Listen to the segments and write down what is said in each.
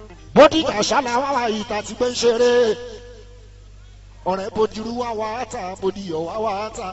bódìjà ṣáláwá wa ìta ti gbé ń ṣeré ọ̀rẹ́ bòdìrú wá wá ta bòdìyọ̀ wá wá ta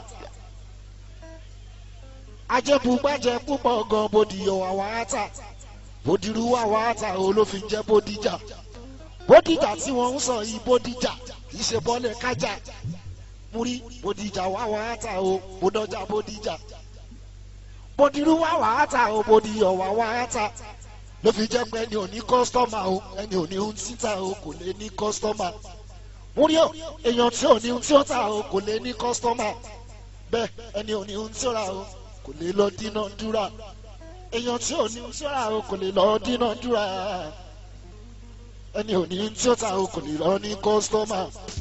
ajẹ́bugbájẹ́ púpọ̀ gan bòdìyọ̀ wá wá ta bòdìrú wá wá ta olófin jẹ́ bódìjà bódìjà tí wọ́n ń sọ yìí bódìjà kì í ṣe bọ́lẹ̀ kájà múrí bòdìjà wá wá ta o bòdọ́jà bòdìjà bòdìrú wá wá ta o bòdìyọ̀ wá wá ta ló fi jẹ́ pé ẹni ò ní kọ́sítọ́mà o ẹni ò ní ohun títà o kò lè ní kọ́sítọ́mà múrí o èèyàn tí ò ní ohun tí ó tà o kò lè ní kọ́sítọ́mà bẹ́ẹ̀ ẹni ò ní ohun tí ó rà o kò lè lọ dínà dúrà èèyàn tí ò ní ohun tí ó rà o kò lè lọ dínà dúrà ẹni ò ní ohun tí ó tà o kò lè lọ ní kọ́sítọ́mà.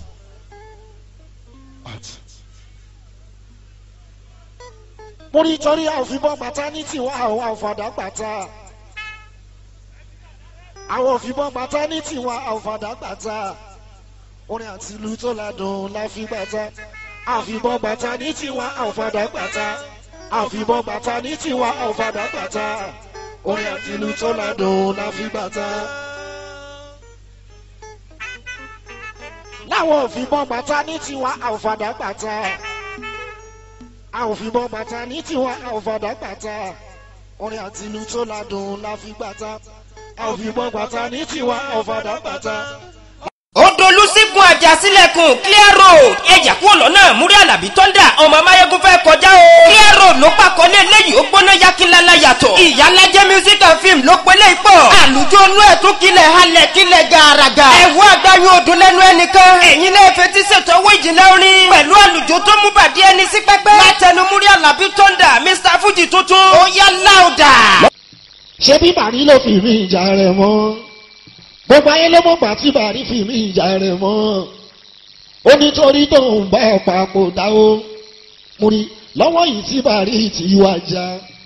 múrí torí àfibọ́ bàtà ní tiwa àwọn àfàdà bàtà àwọn òfìbọn gbàtà ní tiwa àwòfàdà gbàtà orin àti ìlú tó ládùn la fi gbàtà àfìbọn gbàtà ní tiwa àwòfàdà gbàtà àfìbọn gbàtà ní tiwa àwòfàdà gbàtà orin àti ìlú tó ládùn la fi gbàtà. láwọn òfìbọn gbàtà ní tiwa àwòfàdà gbàtà àwòfìbọn gbàtà ní tiwa àwòfàdà gbàtà orin àti ìlú tó ládùn la fi gbàtà àfìbọn bàtà ní tiwa ọ̀fadà bàtà. odolusigun àjàsílẹ̀kùn clear road ẹ̀jà kúrò lọ́nà múrí àlàbí tọ́ndà ọmọ amáyégún fẹ́ kọjá o. clear road ló pàkọ́lé eléyìí ó gbóná yakínlala yàtọ̀. ìyálàjẹ́ music and film ló pélé ipò. àlùjọ inú ẹ̀ tún kilẹ̀ halẹ̀ kilẹ̀ gàràgà. ẹ̀wọ́ àgbáyé odò lẹ́nu ẹnìkan. ẹ̀yin náà fetí ṣètò owó ìjìnlẹ̀ orin. pẹ̀lú àlùjọ tó mú bàdí ẹni sí pẹ́pẹ́. látẹnu múrí àlàbí tọ́ndà mr fuji tuntun. ó yá láòdà ṣé bí bàrí ló fi mí ìjà rẹ̀ mọ́ gbogbo ayé ló mọ̀ gbà tí bàrí fi mí ìjà rẹ̀ mọ́ ó nítorí tó ń bá papò dáwó mo rí lọ́wọ́ yìí tí bàrí ti wá já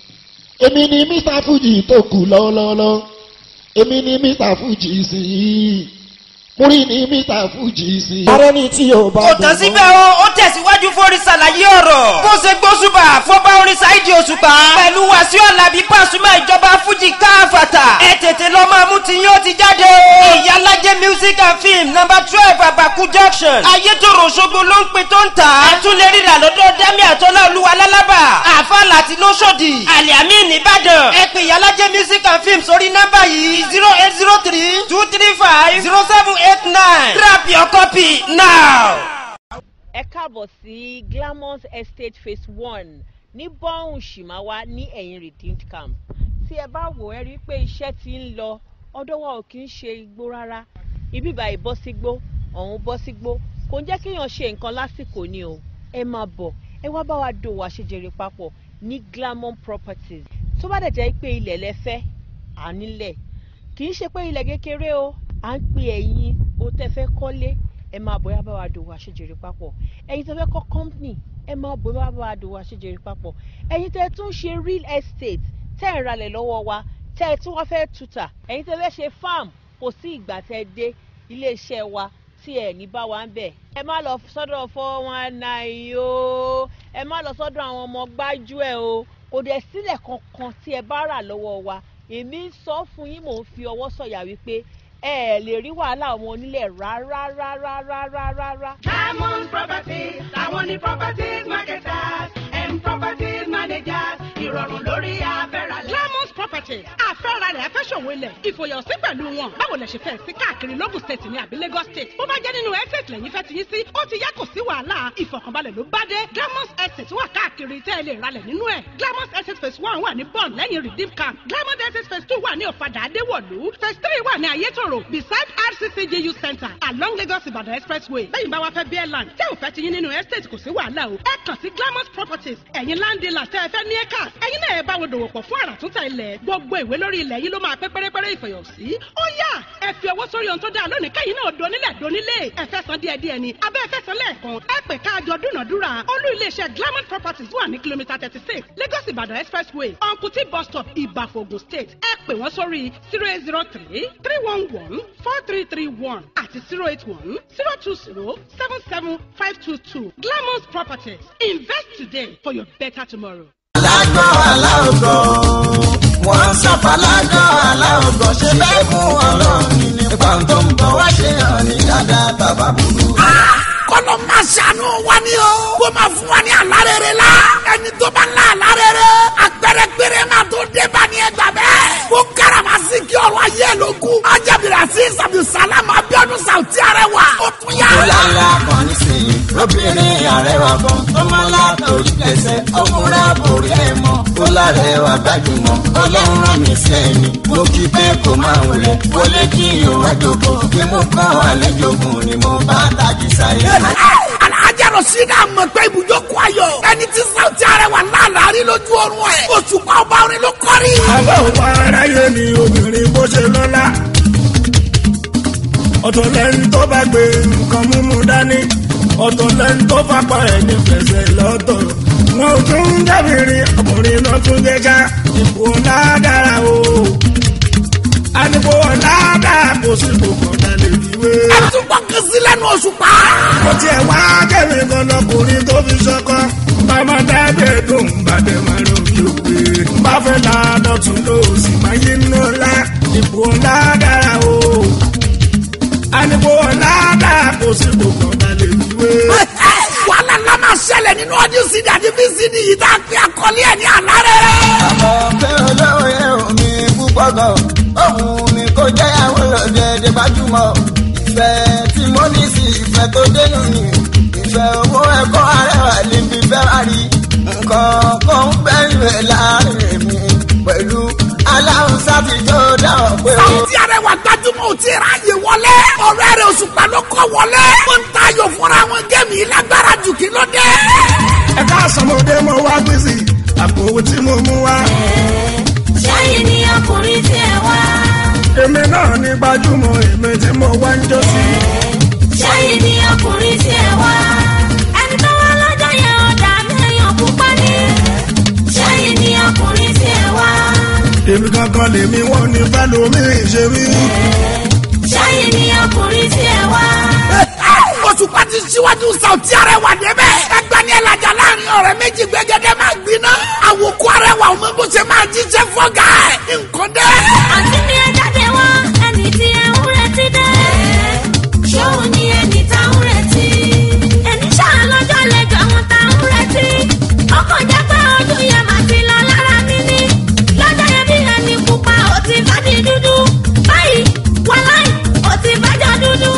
èmi ni mr fuji tó kù lọ́lọ́lọ́ èmi ni mr fuji sí i mo rí ni mr fuji sí i. ààrẹ ni tí yóò bá kò tán síbẹ̀ o ó tẹ̀síwájú fórí ṣàlàyé ọ̀rọ̀ bó ṣe gbósùbà fọba orin ṣáìdì òṣùpá pẹ̀lú wàsíù alábí pàṣùmọ̀ ìjọba fújì káfàtà ẹ tètè lọ máa mú tiyín ó ti jáde o. ìyálàjẹ music and film number twelve àbàkú junction ayétòrò ṣogbo ló ń pe tó ń tà á tún lè rírà lọ́dọ̀ dẹ́mi àtọ́lá olúwa lálábà àfa láti lóṣòdì àlìámì nìbàdàn ẹ pè ìyálàjẹ music and film sórí nọ́mbà yìí zero eight zero three two three five zero seven eight nine grab your copy now ẹ káàbọ̀ sí glamour estate phase one ní bọ́hùn ṣìmáwá ní ẹ̀yìn redeemed camp tí ẹ bá wò ẹ rí i pé iṣẹ́ ti ń lọ ọdọ́ wa ò kì í ṣe igbó rárá ibi báyìí bọ́ sígbó ọ̀hún bọ́ sígbó kò ń jẹ́ kéèyàn ṣe nǹkan lásìkò ni o ẹ máa bọ̀ ẹ wá bá wa dòwò àṣejèrè papọ̀ ní glamour properties tó bá dẹ̀ jẹ́ pé ilẹ̀ lẹ fẹ́ à nílẹ̀ kì í ṣe pé ilẹ̀ kékeré o à ń pè ẹ̀yin o tẹ́ fẹ́ kọ́lé ẹ máa bọ̀ ẹ bá wa dòwò àṣejèrè papọ̀ ẹ̀yin tẹ́ fẹ́ kọ́ company ẹ máa bọ̀ ẹ bá wa dòwò àṣejèrè papọ̀ ẹ̀yin tẹ́ tún ṣe real estate tẹ́ ẹ̀ ralẹ̀ lọ́wọ́ wa tẹ́ ẹ tún wá fẹ́ tuta ẹ̀yin tẹ́ fẹ́ ṣe farm kò sí ìgbà tẹ́ dé iléeṣẹ́ wa tí ẹ̀ ní bá wa ń bẹ̀. ẹ má lọ sọ́dọ̀ four one nine o ẹ má lọ sọ́dọ̀ àwọn ọmọ gbájú ẹ̀ o kò dẹ̀ sílẹ̀ kankan tí ẹ bá rà lọ́wọ́ wa èmi ń sọ fún yín mò ń fi ọwọ́ sọ̀yà wípé ẹ ẹ lè rí wàhálà àwọn onílẹ̀ rárá rárá rárá rárá. Diamond Properties, àwọn ní properties marketers, M properties managers, ìrọ̀rùn lórí àfẹ́ràlẹ̀. Diamond Properties àfẹ́ralẹ̀ afẹ́sọ̀wọ́ ilẹ̀ ìfòyànsí pẹ̀lú wọn. Báwo lẹ ṣe fẹ́ sí káàkiri Lagos State ní àbí Lagos State? Bó bá jẹ́ nínú estate lẹ́yìn fẹ́ ti yín sí, ó ti yá kò sí wàhálà. Ìfọ̀kànbalẹ̀ ló bá dé. Glamour Estate wà káàkiri tẹ́ ẹ lè ralẹ̀ nínú ẹ̀. Glamour Estate phase one wà ní Bond lẹ́yìn Redeem Camp. Glamour Estate phase two wà ní Ọ̀fadà Adéwọ̀lú. Phase three wà ní Ayétòrò beside RCCGU Center along Lagos Ibadan Expressway. Lẹ́yìn bá wa fẹ́ bí airline tẹ́ ò fẹ́ ti yín nínú estate kò sí wàhálà o. Ẹ kàn sí Glamour Properties. Ẹ̀yin land dealers tẹ́ ẹ fẹ́ ní acres. Ẹ̀yin náà ẹ bá wọn dòwò pọ̀ fún àràtúntà ilẹ̀. Gbogbo ìwé lórí ilẹ̀ yìí ló máa pé pérépéré ìfọ̀yọ̀sí. Ó yá ẹ fi owó sórí ohun tó dáa lónìí kẹ́yìn náà donílẹ̀ donílé. Ẹ fẹ́ san díẹ̀ díẹ̀ ni. Abẹ́ ẹ fẹ́ san lẹ́ẹ̀kan. Ẹ pè káàjọ dúnàdúrà. Olú iléeṣẹ́ Glamour Properties wà ní kìlómítà thirty six Lagos Ibadan Expressway. Uncle bus stop Ìbàfò Ògùn State. Ẹ pè wọ́n sórí zero eight zero three three one one four three three one àti zero eight one zero two zero seven seven five two two. Glamour Properties. Invest today for your better tomorrow. alágọ̀ aláògọ̀ wọ́n ń sọ̀fọ̀ alágọ̀ aláògọ̀ ṣe bẹ́ẹ̀ fún ọlọ́run ni. nípa tó ń bọ̀ wá ṣe hàn ní dáadáa bàbá burú. kọ́nà máa ṣàánú wa ni o. kó máa fún wa ní àlárẹ̀rẹ̀ la. ẹni tó bá ń la àlárẹ̀rẹ̀. àpẹẹrẹ péré máa tó dé bá ní ẹgbà bẹ́ẹ̀. kó káràmásì kí ọ̀rọ̀ ayé ẹ̀ ló kú. ajábìrì àti sàbùsàlámù abiodun sàwùtí arẹwà. ó tún yá. ó lálá kan nísìnyí lóbìnrin àrẹwà kan tó máa látòrí lẹ́sẹ̀ ó múra borí ẹ̀ mọ́. ó lárẹwà gbajúmọ̀ ọlọ́run rán mi sẹ́ni. mo kí pé kó máa wọlé wọlé kí o wá jókòó kí mo kọ́ àlejò gùn ni mo bá tají sáyé. alájà rọ̀ṣídà mọ̀ pé ibùjókòó ayọ̀. ẹni tí sàwùtí arẹwà láàlárí lójú oorun ẹ̀. òṣùpá ọba orin ló kọ́rí. àwọn ọmọ aráyé ni obìnrin bó ṣe lọ́lá ọ̀tọ̀ lẹ́ni tó bá gbé nǹkan mímú dání ọ̀tọ̀ lẹ́ni tó fapá ẹ̀ ní fẹsẹ̀ lọ́tọ̀ wọn ò tún ń jábìrin ọkùnrin náà tún jẹ́ ká ipò ọ̀la dára o àdìpọ̀ ọ̀la dára kò sí gbogbo ọ̀la lè fi wé. ẹ tún gbọ́ kí sí lẹ́nu òṣùpá. mo tiẹ̀ wá kẹ́mi kan lọkùnrin tó fi ṣọkọ bàmá dábẹ́ tó ń bàdẹ́ máa lọ bí òwe. bá fẹ́ la dọ̀tún ló sì máa yí nù ńlá ipò ńlá dára o. àdìpọ̀ ńlá dára kò sí gbogbo ọ̀la lè fi wé. wàhálà ńlá máa ṣẹlẹ̀ nínú ọdún sídìí àti fíìsìdì yìí tá a pè àkọlé ẹ̀ ní àlárẹ̀. àmọ́ pé olówó yẹn ò mi púpọ̀ gan ohun mi kò jẹ́ àwọn olóògbé gbajúmọ̀ ìfẹ́ tí mo ní sí ìfẹ́ tó dénú ni ìfẹ́ owó ẹ̀kọ́ arẹwà níbi fẹ́ wá rí nǹkan kan ń bẹ̀rẹ̀ láàrin mi pẹ̀lú aláhùn sátijọ́ dáhùn pé ó. Sáwùtí arẹwà gbajúmọ̀ ò tí ì ráàyè wọlé. ọ̀rẹ́ rẹ̀ òṣùpá ló kọ́ wọlé. wọ́n ń tayò fúnra wọn gẹ́mì lágbára jù kí ló dé. ẹ ká sọmọdé mo wá gbèsè àpò owó tí mo mú wá. ṣáyé ni ọkùnrin tí ẹ wá. èmi náà ní gbajúmọ̀ èmi tí mo wá ń jó sí. ṣáyé ni ọkùnrin tí ẹ wá. ẹni tó wá lọ́jọ́ yẹn ọ̀dà mẹ́yàn púpọ̀ ní. ṣáyé ni ọkùnrin tí ẹ wá. èmi kankan lèmi wọ́n ní fẹ́ lómi ṣe mí. ṣáyé ni ọkùnrin tí ẹ wá. òṣùpá ti síwájú Sáwùtí arẹwà débẹ̀. ẹgbẹ́ ní ẹlàjà láàrin ọ̀rẹ́ méjì gbẹ́gẹ́dẹ́ máa gbiná. àwòkọ́ arẹwà ọmọ bó ṣe máa jíjẹ fọ́gà ẹ̀. nǹkan dẹ́. àǹtí mi ẹ jáde wá ẹni tí ẹ ń retí dé. ṣóun ni ẹni tá ń retí. ẹni ṣáà lọ́jọ́ lẹ́jọ́ àwọn tá ń retí. ọkọ̀ jẹ́ pé ojú yẹn máa ti lọ lára mi ní. lọ́jọ́ yẹn bí ẹni pupa ò ti bá di dúdú. báyìí wàláì ò ti bájọ́ dúdú.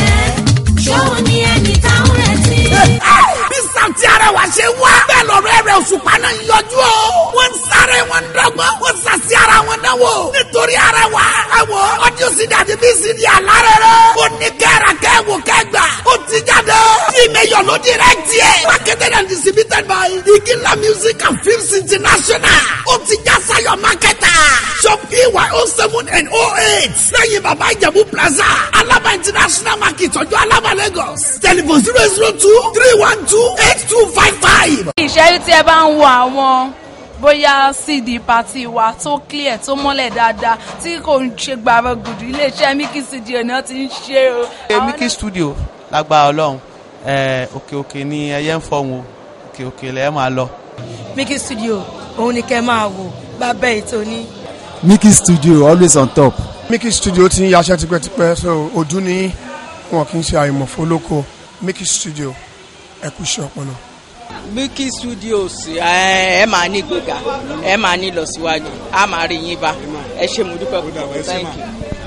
ṣóun ni ẹni tá ń retí. bí Sáwùtí arẹwà ṣe wá. bẹ́ẹ̀ lọ́rọ̀ ẹ̀rẹ̀ òṣùpá náà ń yọjú o. wọ́n ń sáré wọn ń dọ́gbọ́n. wọ́n sàṣì ara wọn náà wò. nítorí arẹwà. ẹ wo ọdún sídìí àti bí sídìí àlárẹ̀rẹ̀. ó ní kẹ́ra kẹ́wò kẹ́gbà. ó ti jáde. ìmẹ̀yọ̀ ló direct yẹ. marketed and distributed by Igila music and films international. ó ti já sayọ marketer. shop ey oh seven and oh eight. lẹ́yìn bàbá ìjẹ̀bú plaza. alaba international market ọjọ́ alaba lagos. telephone zero zero two three one two eight two five five. ìṣẹ́rí tí ẹ bá ń wo àwọn bóyá cd party wa tó clear tó mọ́lẹ̀ dáadáa tí kò ń ṣe gbàrọ̀ gùdù iléeṣẹ́ Milky studio náà ti ń ṣe o. Àwọn Milky studio lágbára ọlọ́run ẹ, òkè òkè ni ẹyẹ ń fọ̀hún o òkè òkè lẹ́ẹ̀ máa lọ. Milky studio òun ni kẹ́ máa wò bàbá ètò ní. Milky studio always on top. Milky studio ti ń yaṣẹ́ tipẹ́tipẹ́ so ojú ní wọn kì í ṣe àìmọ̀ fólókò Milky studio ẹ kú iṣẹ́ ọpọlọ. Milky Studios ẹ ẹ máa ní gbéga ẹ máa ní lọsíwájú a máa rí yín bá ẹ ṣe mo dúpẹ́ púpọ̀ thank you.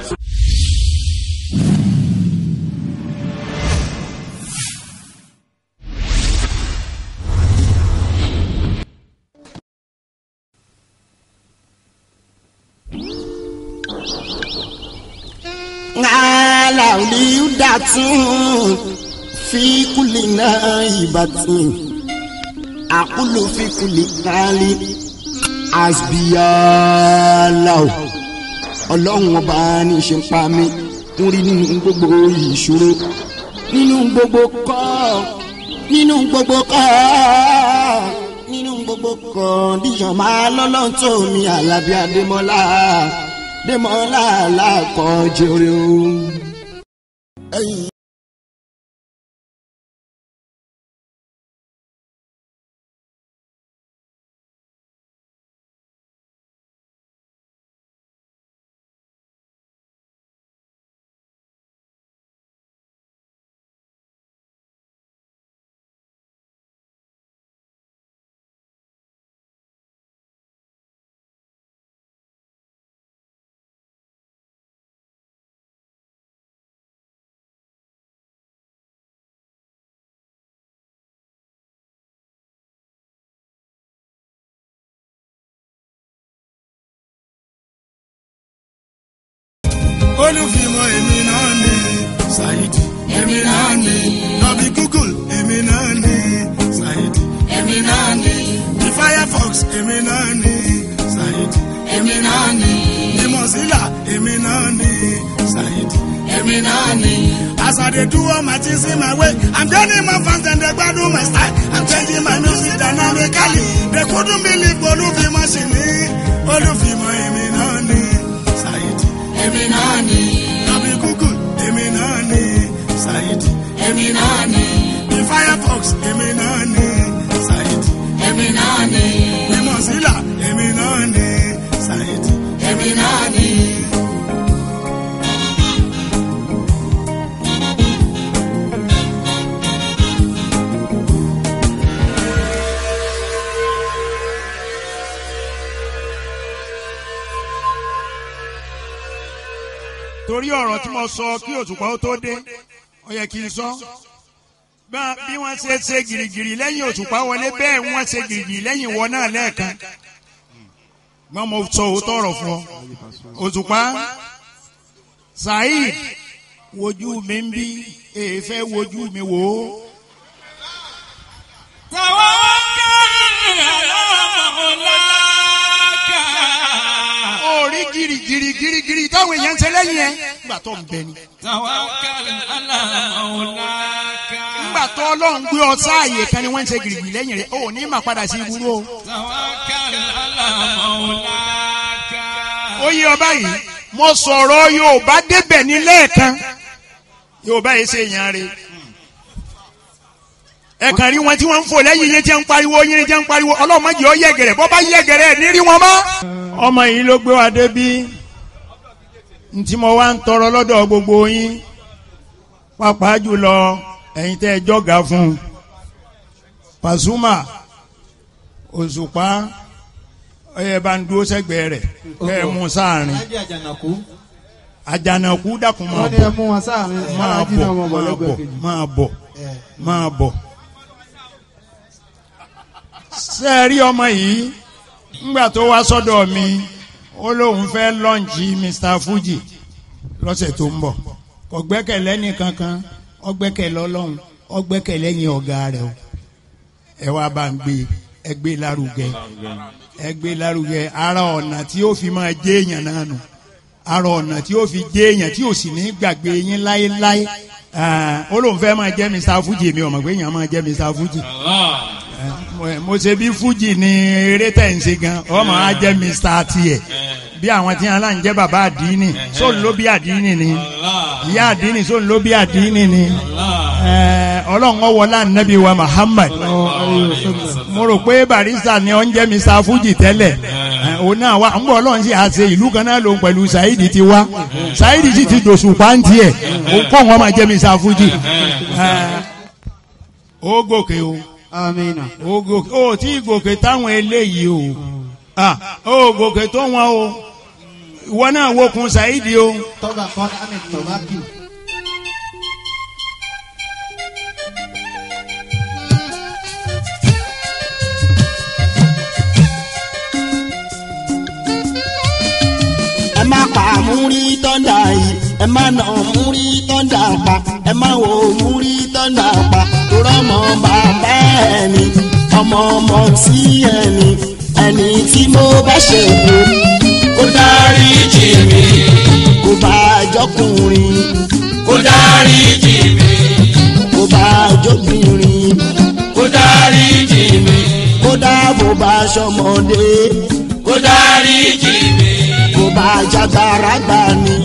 ala liudatun fi kulli naibatin aqulu fi kulli hali asbiyallahu ọlọ́run ọba ní ṣe ń pa mí ń rí nínú gbogbo ìṣòro nínú gbogbo kọ́ nínú gbogbo kọ́ nínú gbogbo kọ́ndíṣọ̀n máa lọ́lọ́run tó mi àlàbí adémọ́lá adémọ́lá làkọ́jọ́ rẹ̀ o. olùfimọ́ èmi náà ni Saheed èmi náà ni lọ́bí google èmi náà ni Saheed èmi náà ni the firefox èmi náà ni Saheed èmi náà ni the mozilla èmi náà ni Saheed èmi náà ni. As I dey do all my things in my way, I'm joining my fans and they gbadun my style. I'm changing my music dynamically. They couldn't believe olùfimọ́ ṣì ní olùfimọ́ èmi náà ni Saheed èmi náà ni. Lọ́bí google èmi náà ni Saheed èmi náà ni. The firefox èmi náà ni Saheed èmi náà ni. The mozilla èmi náà ni Saheed èmi náà ni. torí ọ̀rọ̀ tí mo sọ kí òtùpá ó tó dé ó yẹ kí n sọ Bá- bí wọ́n ṣe ṣe gìrìgìrì lẹ́yìn òtùpá wọlé bẹ́ẹ̀ wọ́n ṣe gìrìgìrì lẹ́yìn ìwọ náà lẹ́ẹ̀kan gbọ́n mo sọ òótọ́ ọ̀rọ̀ fún ọ òtùpá Saheed wojú mi ń bí èèfẹ́ wojú mi wò ó. orí gìrìgìrì gìrìgìrì táwọn èèyàn ń ṣe lẹ́yìn ẹ̀ nígbà tó ń bẹ ni. nígbà tó ọlọ́run gbé ọ sáàyè kan ni wọ́n ń ṣe gìrìgìrì lẹ́yìn rẹ̀ ó ní mà padà sí ibùdó o. ó yí ọba yìí mo sọ̀rọ̀ Yorùbá débẹ̀ ní lẹ́ẹ̀kan Yorùbá yìí ṣe èèyàn rẹ̀ ẹ̀kan rí wọn tí wọ́n ń fò lẹ́yìn yẹn tí wọ́n ń pariwo yẹn tí wọ́n ń pariwo ọlọ́run mọ̀jì ó yẹ̀gẹ̀rẹ̀ bọ́ bá yẹ̀gẹ̀rẹ̀ ní rí wọn mọ́. ọmọ yìí ló gbé wa débi ntí mo wá ń tọrọ lọ́dọ̀ gbogbo yín pàápàá jùlọ ẹ̀yin tẹ́ ẹ jọ́gà fún un Pasuma Òṣùpá ẹ bá ń dúró sẹ́gbẹ̀ẹ́ rẹ̀ kẹ́ ẹ mú sáàrin àjànàkú dákun máa wọ́n ní ẹ bọ̀ mú wọn sáàrin máa alájí bọ̀ náà mọ̀ bọ̀ máa lẹ́gbẹ̀ẹ́ bọ̀ kejì. máa bọ̀ máa bọ̀. ṣé ẹ rí ọmọ yìí ńgbà tó wá sọ́dọ̀ mi ó lóun fẹ́ lọ́ǹchì Mr Fuji lọ́sẹ̀ tó ń bọ̀ kò gbẹ́kẹ̀lé nìkankan ó gbẹ́kẹ̀lé Ọlọ́run ó gbẹ́kẹ̀lé yín ọ̀gá rẹ̀ o ẹ wá bá ń gbé ẹ gbé lárugẹ ẹ gbé lárugẹ ara ọ̀nà tí ó fi máa jẹ́ èèyàn náà nù ara ọ̀nà tí ó fi jẹ́ èèyàn tí ò sì ní gbàgbé yín láéláé Ah, ó lóun fẹ́ máa jẹ́ Mr Fuji mi ò mọ̀ pé èèyàn máa jẹ́ Mr Fuji mo- mo ṣe bí Fuji ní eré tẹ̀ ń ṣe gan ọmọ á jẹ́ Mr tiẹ̀ bí àwọn tí wọn là ń jẹ́ bàbá àdínì sóun ló bí àdínì ni ìyá àdínì sóun ló bí àdínì ni Eh, ọlọ́run ọwọ́lá nàbí wa Muhammad mo rò pé barista ni ó ń jẹ́ Mr Fuji tẹ́lẹ̀ Eh, òun náà wá ń bọ̀ ọlọ́run sì á ṣe ìlú kan náà lòun pẹ̀lú Saheed ti wá Saheed sì ti dòṣù pàǹtí ẹ̀ òun kọ́ wọn máa jẹ́ Mr Fuji Eh, ó gòkè o amina. ó gòkè ó tí gòkè táwọn eléyìí o Ah, ó gòkè tó wọn o ìwọ náà wokun Saheed o. tọ́ba kan ahmed tọ́bákì. ẹ má pa múrí tọ́ndà yìí ẹ má nà múrí tọ́ndà pa ẹ má wo múrí tọ́ndà pa torọ́ ọmọ bàbá ẹni ọmọ ọmọ sí ẹni ẹni tí mo bá ṣe wò kó dárí jì mí kó bá jọkùnrin kó dárí jì mí kó bá jọkùnrin kó dárí jì mí kó dáàbò bá ṣọmọdé kó dárí jì mí kó bá jágbára gbà ní.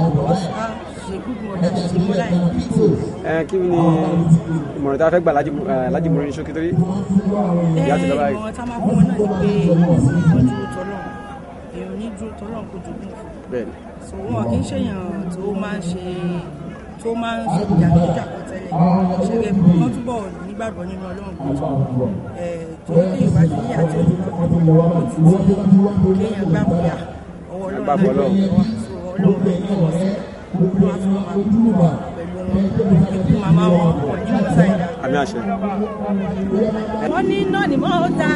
ẹ kí ni ìmọ̀ràn tí a fẹ́ gbà láti láti mọ̀ ní ṣókí torí ìyá ti lọ́ba yìí. ìmọ̀ràn tá a máa fún wọn náà ni pé wọ́n dúró tọ́lọ̀ èèyàn ní dúró tọ́lọ̀ kó jogún fún bẹ́ẹ̀ni so wọn kì í ṣèyàn tó máa ń ṣe tó máa ń ṣe ìjàkújà kan tẹ́lẹ̀ ṣẹlẹ̀ wọ́n túbọ̀ nígbàgbọ́ nínú ọlọ́run kan ẹ̀ tó kí ìwà sí àti òjò kéèyàn gbàgbọ́yà ọwọ́ ọlọ́run náà Gbàgbọ́ ló Ọlọ́run. ń wá so ọlọ́run ló ń wọ̀ sí olúwa tó máa kú pẹ̀lú wọn ikú màmá wọn pọ̀ ní mọ́sáìdá àmì àṣẹ. wọ́n ní iná ni mo ta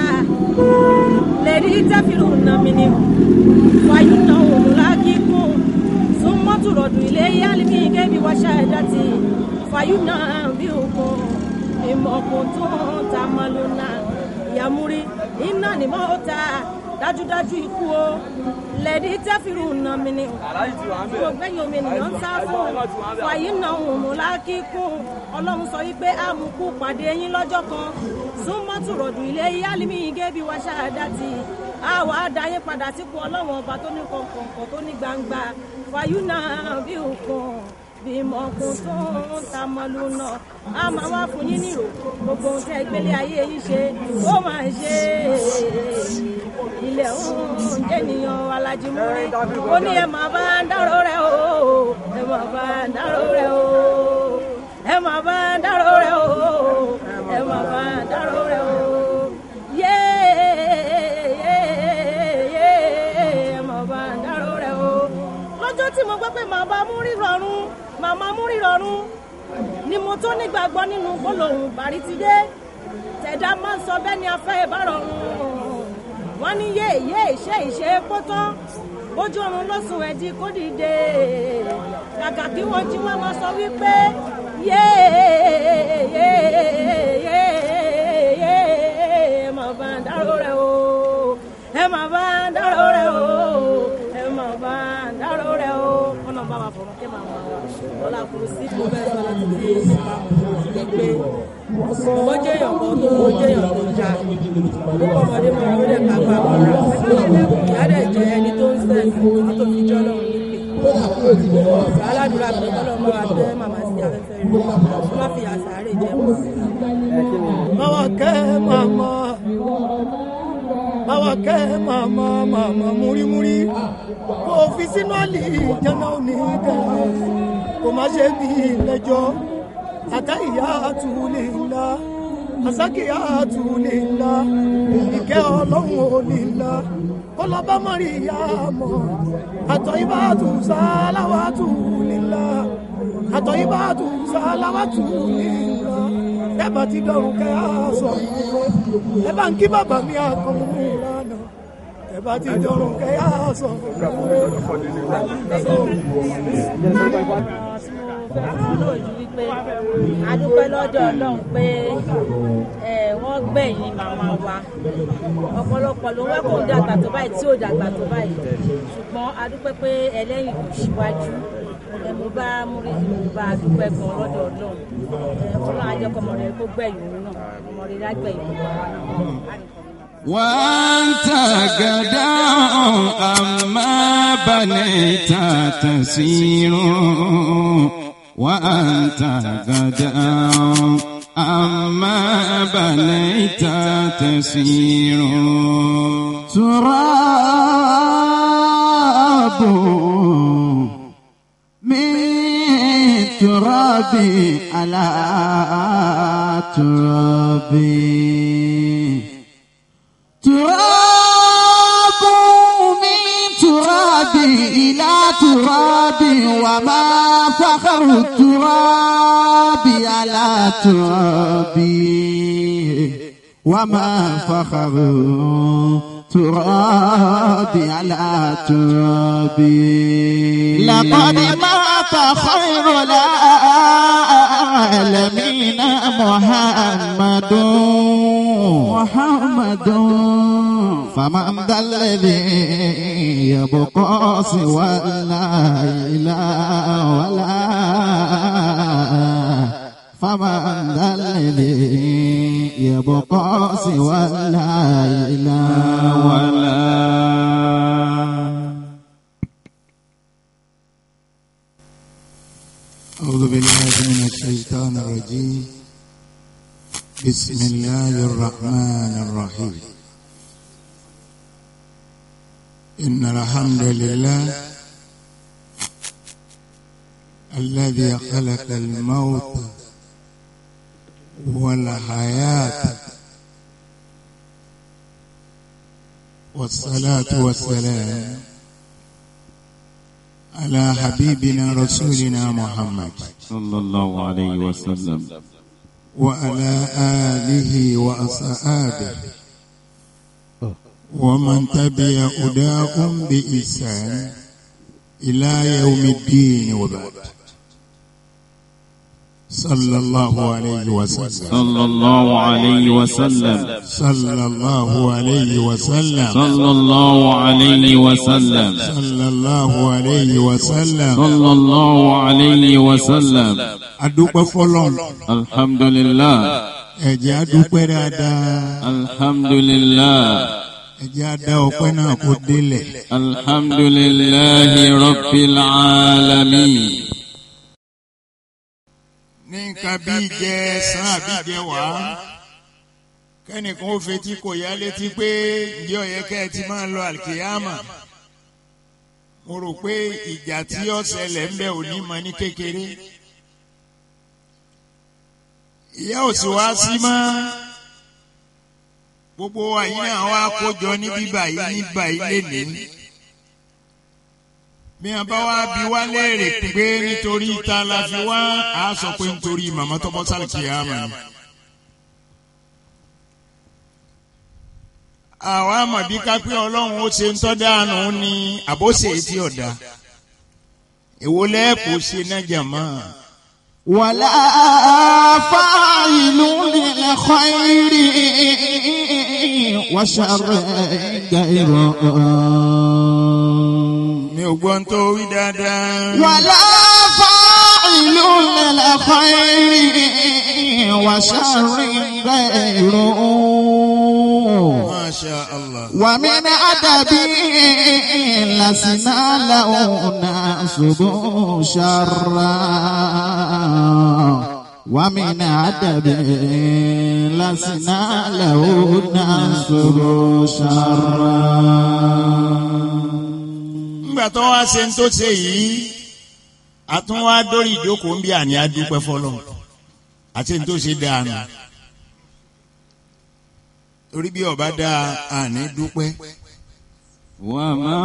lèrí tẹ́fìrù nà mí ni wáyú náà òun lákìkún súnmọ́ súnmọ́tò rọ̀dùn ilé yálìmí kébí wáṣà ẹ̀dá ti fàyú náà bí òkun ìmọ̀kùn tó ń ta mọ́lúnà ìyàmúrí iná ni mo ta dájúdájú ikú o lẹ́ẹ̀dí tẹ́fìrù nà mí ni mo gbẹ̀yìn omi ènìyàn ń sá fún fàyí nà òun mú lákìkún ọlọ́run sọ wípé àmukú pàdé yín lọ́jọ́ kan súnmọ́tò rọ̀dùn ilé yálìmí kébí wáṣà ẹ̀dá ti àwa àdáyé padà sípò ọlọ́run ọba tó ní kọ̀ọ̀kan tó ní gbangba fàyú náà bí òkun bímọ kún tó ń ta mọ́lú náà a máa wá fún yín nírò gbogbo ohun tẹ́ gbélé ayé yín ṣe ó máa ṣe ilẹ̀ òun jẹ́niyàn alájímúrí ó ní ẹ máa bá ń dárò rẹ o ẹ máa bá ń dárò rẹ o ẹ máa bá ń dárò rẹ o ẹ máa bá ń dárò rẹ o yé yé yé ẹ máa bá ń dárò rẹ o lọ́jọ́ tí mo gbọ́ pé màá bá mú rírọ̀rùn màmá mú rírọ̀rùn ni mo tó nígbàgbọ́ nínú gbólóhùn bàrí ti dé tẹ̀dá máa ń sọ bẹ́ẹ̀ ni afẹ́ ìbárọ̀rùn wọ́n ní yé yé ìṣe ìṣe kó tán bójú ọ̀run ló sùn ẹ̀dí kó dìde kàkà kí wọ́n jí wọ́n máa sọ wípé yé yé yé yé ẹ máa bá ń dárò rẹ o ẹ máa bá ń dárò rẹ o ẹ máa bá ń dárò rẹ o ọ̀nà bá wa fọ̀rọ̀ kí màá wà ọ̀là kùrù sí kò bẹ́ẹ̀ sọ láti fi gbé owó jẹyàn kan tó owó jẹyàn tó já púpọ̀ ọmọdé máa ń rẹ̀ ká gbà wọ́n rà ìyá dẹ̀ jẹ́ ẹni tó ń sẹ́ ní tó fi jọ́ lọ́run nípè aládùúrà pé kọ́lọ́ máa tẹ́ màmá sí afẹ́fẹ́ rẹ̀ kó má fi àṣàárè jẹ́ wọn. báwa kẹ́ màmá báwa kẹ́ màmá màmá múrímúrí kò fi sínú àlè ìjànà òní dẹ̀ kò má ṣe bí lẹ́jọ́ àtàyà àtúlẹ̀ ńlá àsákìyà àtúlẹ̀ ńlá ìkẹ́ ọlọ́run òní ńlá kọlọ́bá mọ̀rí ìyá mọ̀ àtọ̀ ibà tù sáláwà tù nílá àtọ̀ ibà tù sáláwà tù nílá ẹ bá ti dọ̀rùn kẹ́ á sọ ẹ bá ń kí bàbá mi àkọ́mú lánàá ẹ bá ti dọ̀rùn kẹ́ á sọ. lójú wípé adúpẹ́ lọ́dọ̀ ọlọ́run pé wọ́n gbẹ̀yìn màmá wa ọ̀pọ̀lọpọ̀ ló wẹ́ kó dàgbà tó báyìí tí ò dàgbà tó báyìí ṣùgbọ́n adúpẹ́ pé ẹlẹ́yìn kò síwájú mo bá múrí mo bá dúpẹ́ gan lọ́dọ̀ ọlọ́run ọlọ́run ajẹ́kọ̀ọ́ mọ̀ rẹ̀ kó gbẹ̀yìn òun náà ọmọ rẹ̀ lágbẹ̀yìn gbogbo àwọn náà. وأنت غدا أما بنيت تسير وأنت غدا أما بنيت تسير تراب من ترابي على ترابي تراب من تراب إلى تراب وما فخر التراب على تراب وما فخر تراب على تراب لقد مات خير العالمين محمد محمد فمن ذا الذي يبقى سوى لا إله ولا فمن ذا الذي يبقى سوى لا إله ولا أعوذ بالله من الشيطان الرجيم بسم الله الرحمن الرحيم إن الحمد لله الذي خلق الموت والحياة والصلاة والسلام على حبيبنا رسولنا محمد صلى الله عليه وسلم وعلى آله وأصحابه ومن تبع هداهم بإحسان إلى يوم الدين وبعد صلى الله عليه وسلم صلى الله عليه وسلم صلى الله عليه وسلم صلى الله عليه وسلم صلى الله عليه وسلم صلى الله عليه وسلم adúpẹ́ fọ́lọ́run الحمد لله ẹ jẹ́ adúpẹ́ dáadáa الحمد لله ẹ jẹ́ adá ọpẹ́ náà kó délẹ̀ الحمد لله رب العالمين ní nǹkan bí jẹ sàn àbí jẹ wá kẹ́nìkan ó fetí kò yá létí pé ǹjẹ́ ó yẹ kẹ́ ẹ ti máa lọ àlìkìyàmà mo rò pé ìjà tí ó ṣẹlẹ̀ ń bẹ òní mọ ní kékeré ìyá ò sì wá sí mọ́ gbogbo àyín náà wá kójọ ní bíbà yìí ní báyìí lénìí bí wọn bá wá bí wá léèrè pé nítorí ta la fi wá a sọ pé nítorí màmá tó bọ́ sálì kìámà ni. àwa mọ̀ bí kápẹ́ ọlọ́run ó ṣe ń tọ́ dáànù ní àbóṣe tí ọ̀dà èwo lẹ́ẹ̀kú ṣe náà jàmọ́. ولا فاعل للخير وشر غيره mi ò gbọ́n tó wí dáadáa. ولا فاعل للخير وشر غيره Masha Allah. ومن أدبه لسنا له ناسب شرا ومن أدبه لسنا له ناسب شرا nígbà tó wá ṣe ń tó ṣe yìí àtún wá dórí ìjókòó ń bí àní adúpẹ́ fọlọ́ àti ń tó ṣe dáa torí bí ọba dáa àní dúpẹ́. وما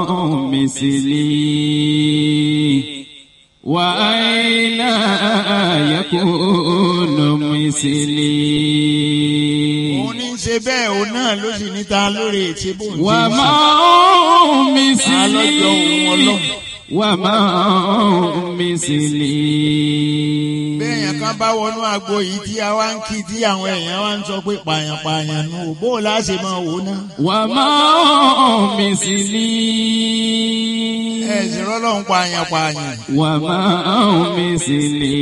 مثلي وأين يكون مثلي òun ní í ṣe bẹ́ẹ̀ òun náà ló sì níta lórí ètí bò ń وما Ta lọ́jọ́ òun ọlọ́run. مثلي وما مثلي bẹ́ẹ̀ yẹn kan bá wọnú agbo yìí tí a wá ń kí tí àwọn èèyàn wá ń sọ pé pààyàn pààyàn nù bó o láṣẹ máa wò ó ná. وما مثلي ẹ sì rọ́lọ́run pààyàn pààyàn. وما مثلي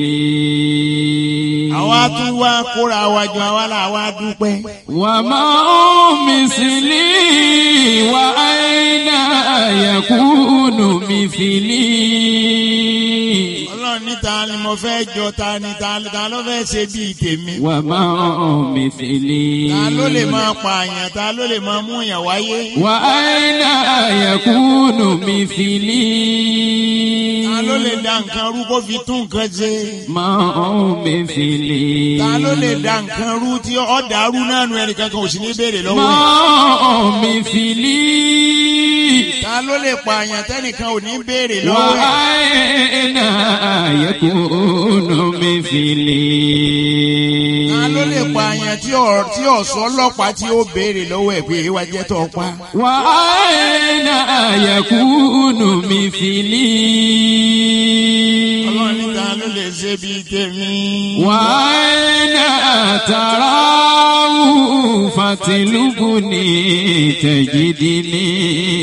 àwa tún wá kóra wa jọ àwa là wá dúpẹ́. وما مثلي وأين يكون مثلي ọlọ́run níta ni mo fẹ́ jọ ta ni ta ta ló fẹ́ ṣe bíi tèmi. وما مثلي ta ló lè máa pààyàn ta ló lè máa mú yàn wáyé. وأين يكون مثلي ta ló lè da nǹkan rú kó fi tún nǹkan ṣe. ما مثلي ta ló lè da nǹkan rú tí ó dàrú náà nu ẹnì kankan ò sì ní béèrè lọ́wọ́ ẹ̀. ما مثلي ta ló lè pààyàn tẹ́nìkan ò ní béèrè lọ́wọ́ ẹ̀. وأين يكون مثلي ta ló lè pààyàn tí ọ̀ tí ọ̀sọ́ ọlọ́pàá tí ó béèrè lọ́wọ́ ẹ̀ pé èèwà jẹ́ tó pa. وأين يكون مثلي ọlọ́run níta ló lè ṣe bíi tèmi. وأين تراه فتلبني تجدني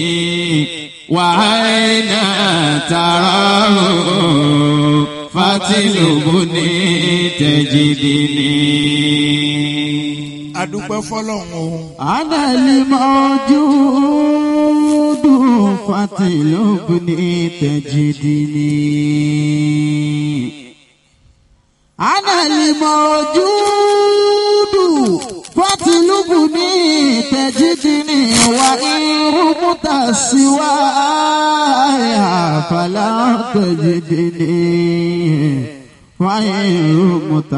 وأين تراه فتلبني تجدني adúpẹ́ fọlọ́run o. أنا الموجود فاطلبني تجدني أنا الموجود فاطلبني تجدني وإن رمت سواي فلا تجدني وإن رمت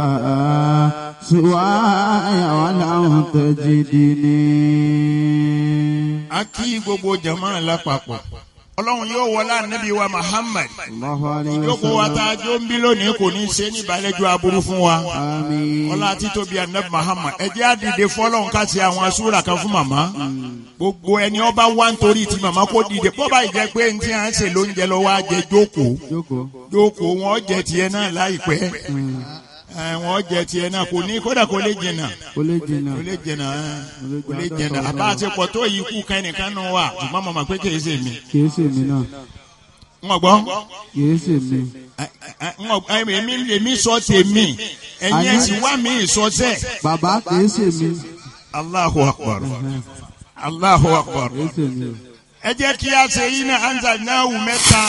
سواي ولا تجدني a kí gbogbo jama lápapọ̀ ọlọ́run yóò wọlé anabi wa muhammad Allahu alayhi wa yóò kó wa sallam. tá a jó ń bí lónìí kò ní í ṣe ní ìbálẹ́jọ́ aburú fún wa Àmín. ọlá títóbi anabi muhammad ẹ jẹ́ àdìde fọlọ́run ká ṣe àwọn asúra kan fún màmá gbogbo ẹni ọba wá nítorí ti màmá kó dìde bó bá jẹ́ pé ntí à ń ṣe lóúnjẹ lọ wá jẹ jókòó Jókòó. jókòó wọn jẹ tiẹ̀ náà láìpẹ́ ẹ, wọn jẹ tiẹ̀ náà kò ní kódà kò lè jìnnà Kò lè jìnnà. kò lè jìnnà ẹ, kò lè jìnnà àbá àti pọ̀ tó yìí kú kẹ́nìkan nù wá ṣùgbọ́n màmá pé kì í ṣe mi Kìí ṣe mí náà. ń gbọ́ Kìí ṣe mí. èmi èmi sọ tèmi ẹ̀yin ẹ̀sìn wá mi ìsọsẹ́. Bàbá kìí ṣe mí. Allahu akbar Allahu akbar Kìí ṣe mí. ẹ jẹ́ kí a ṣe yín náà anza náà wù mẹ́ta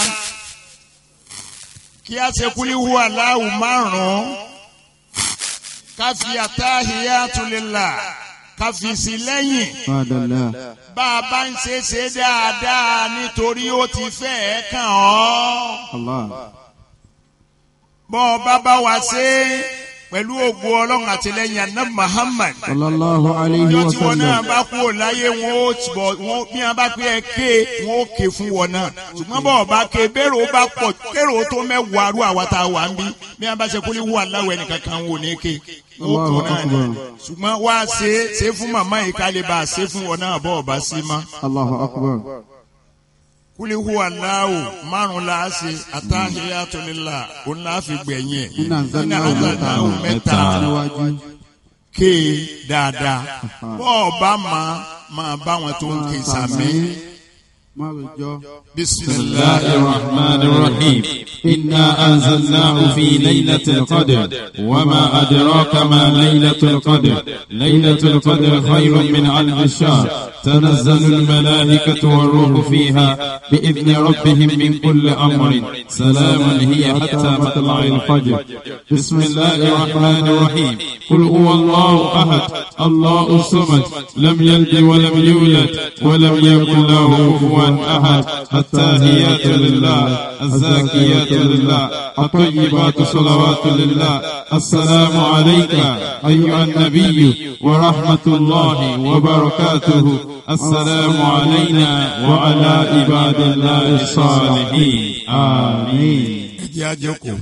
kí a ṣe kúlíwù aláwù márùn-ún ká fi attahiyatu lillah ká fi sí lẹ́yìn Fadala. bá a bá ń ṣe ṣe dáadáa nítorí ó ti fẹ́ẹ̀ kàn ọ́ Allah. bọ́ ọ bá bá wa ṣe pẹ̀lú ògo ọlọ́run àtìlẹ́yìn anab Muhammad Sallallahu alayhi ọjọ́ wa tí wọn náà sallam. bá kú ò láyé wọn ó bọ̀ wọn bí wọn bá pé ẹ ké wọn ó ké fún wọn náà ṣùgbọ́n bọ́ọ̀ bá ké bẹ́ẹ̀rù ó bá pọ̀ kérò tó mẹ́wàá rú àwa tá a wà ń bí bí wọn bá ṣe kúlí wù aláwọ̀ ẹnìkan kan wò ní ké wọn ó kú Allahu náà ni akbar. ṣùgbọ́n wá ṣe ṣe fún màmá yìí ká lè bá a ṣe fún wọn náà bọ́ọ̀ bá sí ma Allahu akbar. kúlí wù aláwọ̀ márùn la ṣe attahiyatu lillah òun la fi gbẹ̀yìn ẹ̀ Iná Iná zanna anzalnahu mẹ́ta Níwájú. ké dáadáa bọ́ọ̀ bá máa máa bá wọn tó ń ké sàmì. Má lè jọ. بسم بسم الله الرحمن الرحيم إنا أنزلناه في ليلة القدر وما أدراك ما ليلة القدر ليلة القدر خير من ألف الشهر تنزل الملائكة والروح فيها بإذن ربهم من كل أمر سلام هي حتى مطلع الفجر بسم الله الرحمن الرحيم قل هو الله أحد الله الصمد لم يلد ولم يولد ولم يكن له كفوا أحد التاهيات لله الزاكيات لله الطيبات صلوات لله السلام عليك أيها النبي ورحمة الله وبركاته السلام علينا وعلى عباد الله الصالحين آمين ẹ jẹ́ a jókòó.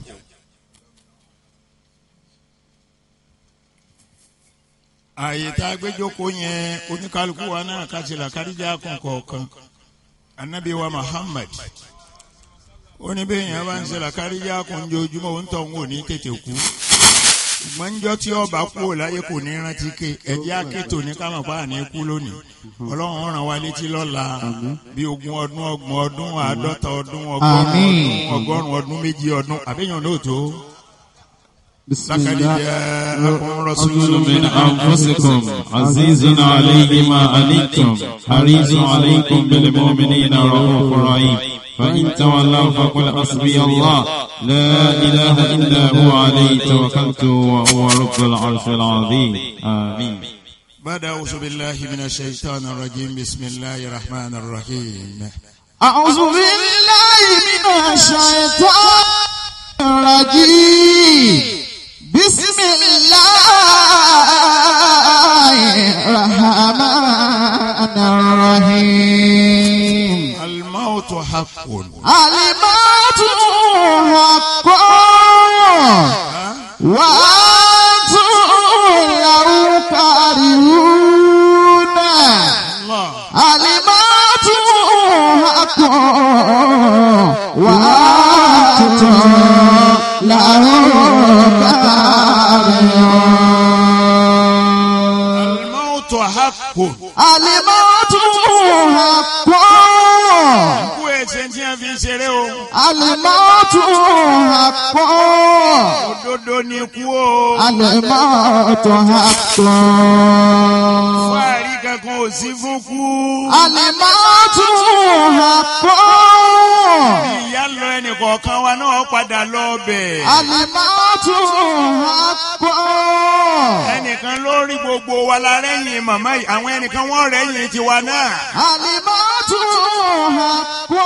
ààyè tá a gbé jókòó yẹn oníkálukú wa náà ká ti là káríjà kún kọ̀ọ̀kan anabi wa muhammad ó ní bẹ́ẹ̀ yẹn bá ń ṣe là káríjà kún jojúmọ́ ó ń tọ̀ ń wò ní tètè kú ṣùgbọ́n njọ́ tí ọba kú ò láyé kò ní rántí ké ẹ̀jẹ̀ akétò ní kámọ̀ pa àní kú lónìí ọlọ́run ràn wá létí lọ́la bí ogún ọdún ọgbọ̀n ọdún àádọ́ta ọdún ọgọ́rùn Àmín. ọdún ọgọ́rùn ọdún méjì ọdún àbẹ́yàn náà tó. بسم لقد الله جاءكم رسول رسول من أنفسكم عزيز عليه ما عنتم حريص عليكم بالمؤمنين رؤوف رحيم فإن تولوا فقل حسبي الله لا إله إلا هو عليه توكلت وهو رب العرش العظيم آمين بعد أعوذ بالله من الشيطان الرجيم بسم الله الرحمن الرحيم أعوذ بالله من الشيطان الرجيم بسم الله الرحمن الرحيم الموت حق الموت حق وأنتم له كارهون الموت حق وأنتم له كارهون الموت حق الموت حق kú ẹsẹ̀ tí a fi ṣeré o Alimọ́tò àpọ̀. òdodo ni kú o Alimọ́tò àpọ̀. fáàrí kankan ò sí fún kú Alimọ́tò àpọ̀. ìyá lọ ẹnì kọ̀ọ̀kan wa náà padà lọ bẹ̀ Alimọ́tò àpọ̀. ẹnìkan ló rí gbogbo wa la rẹ́yìn màmá yìí àwọn ẹnìkan wọ́n rẹ́yìn tiwa náà Alimọ́tò àpọ̀.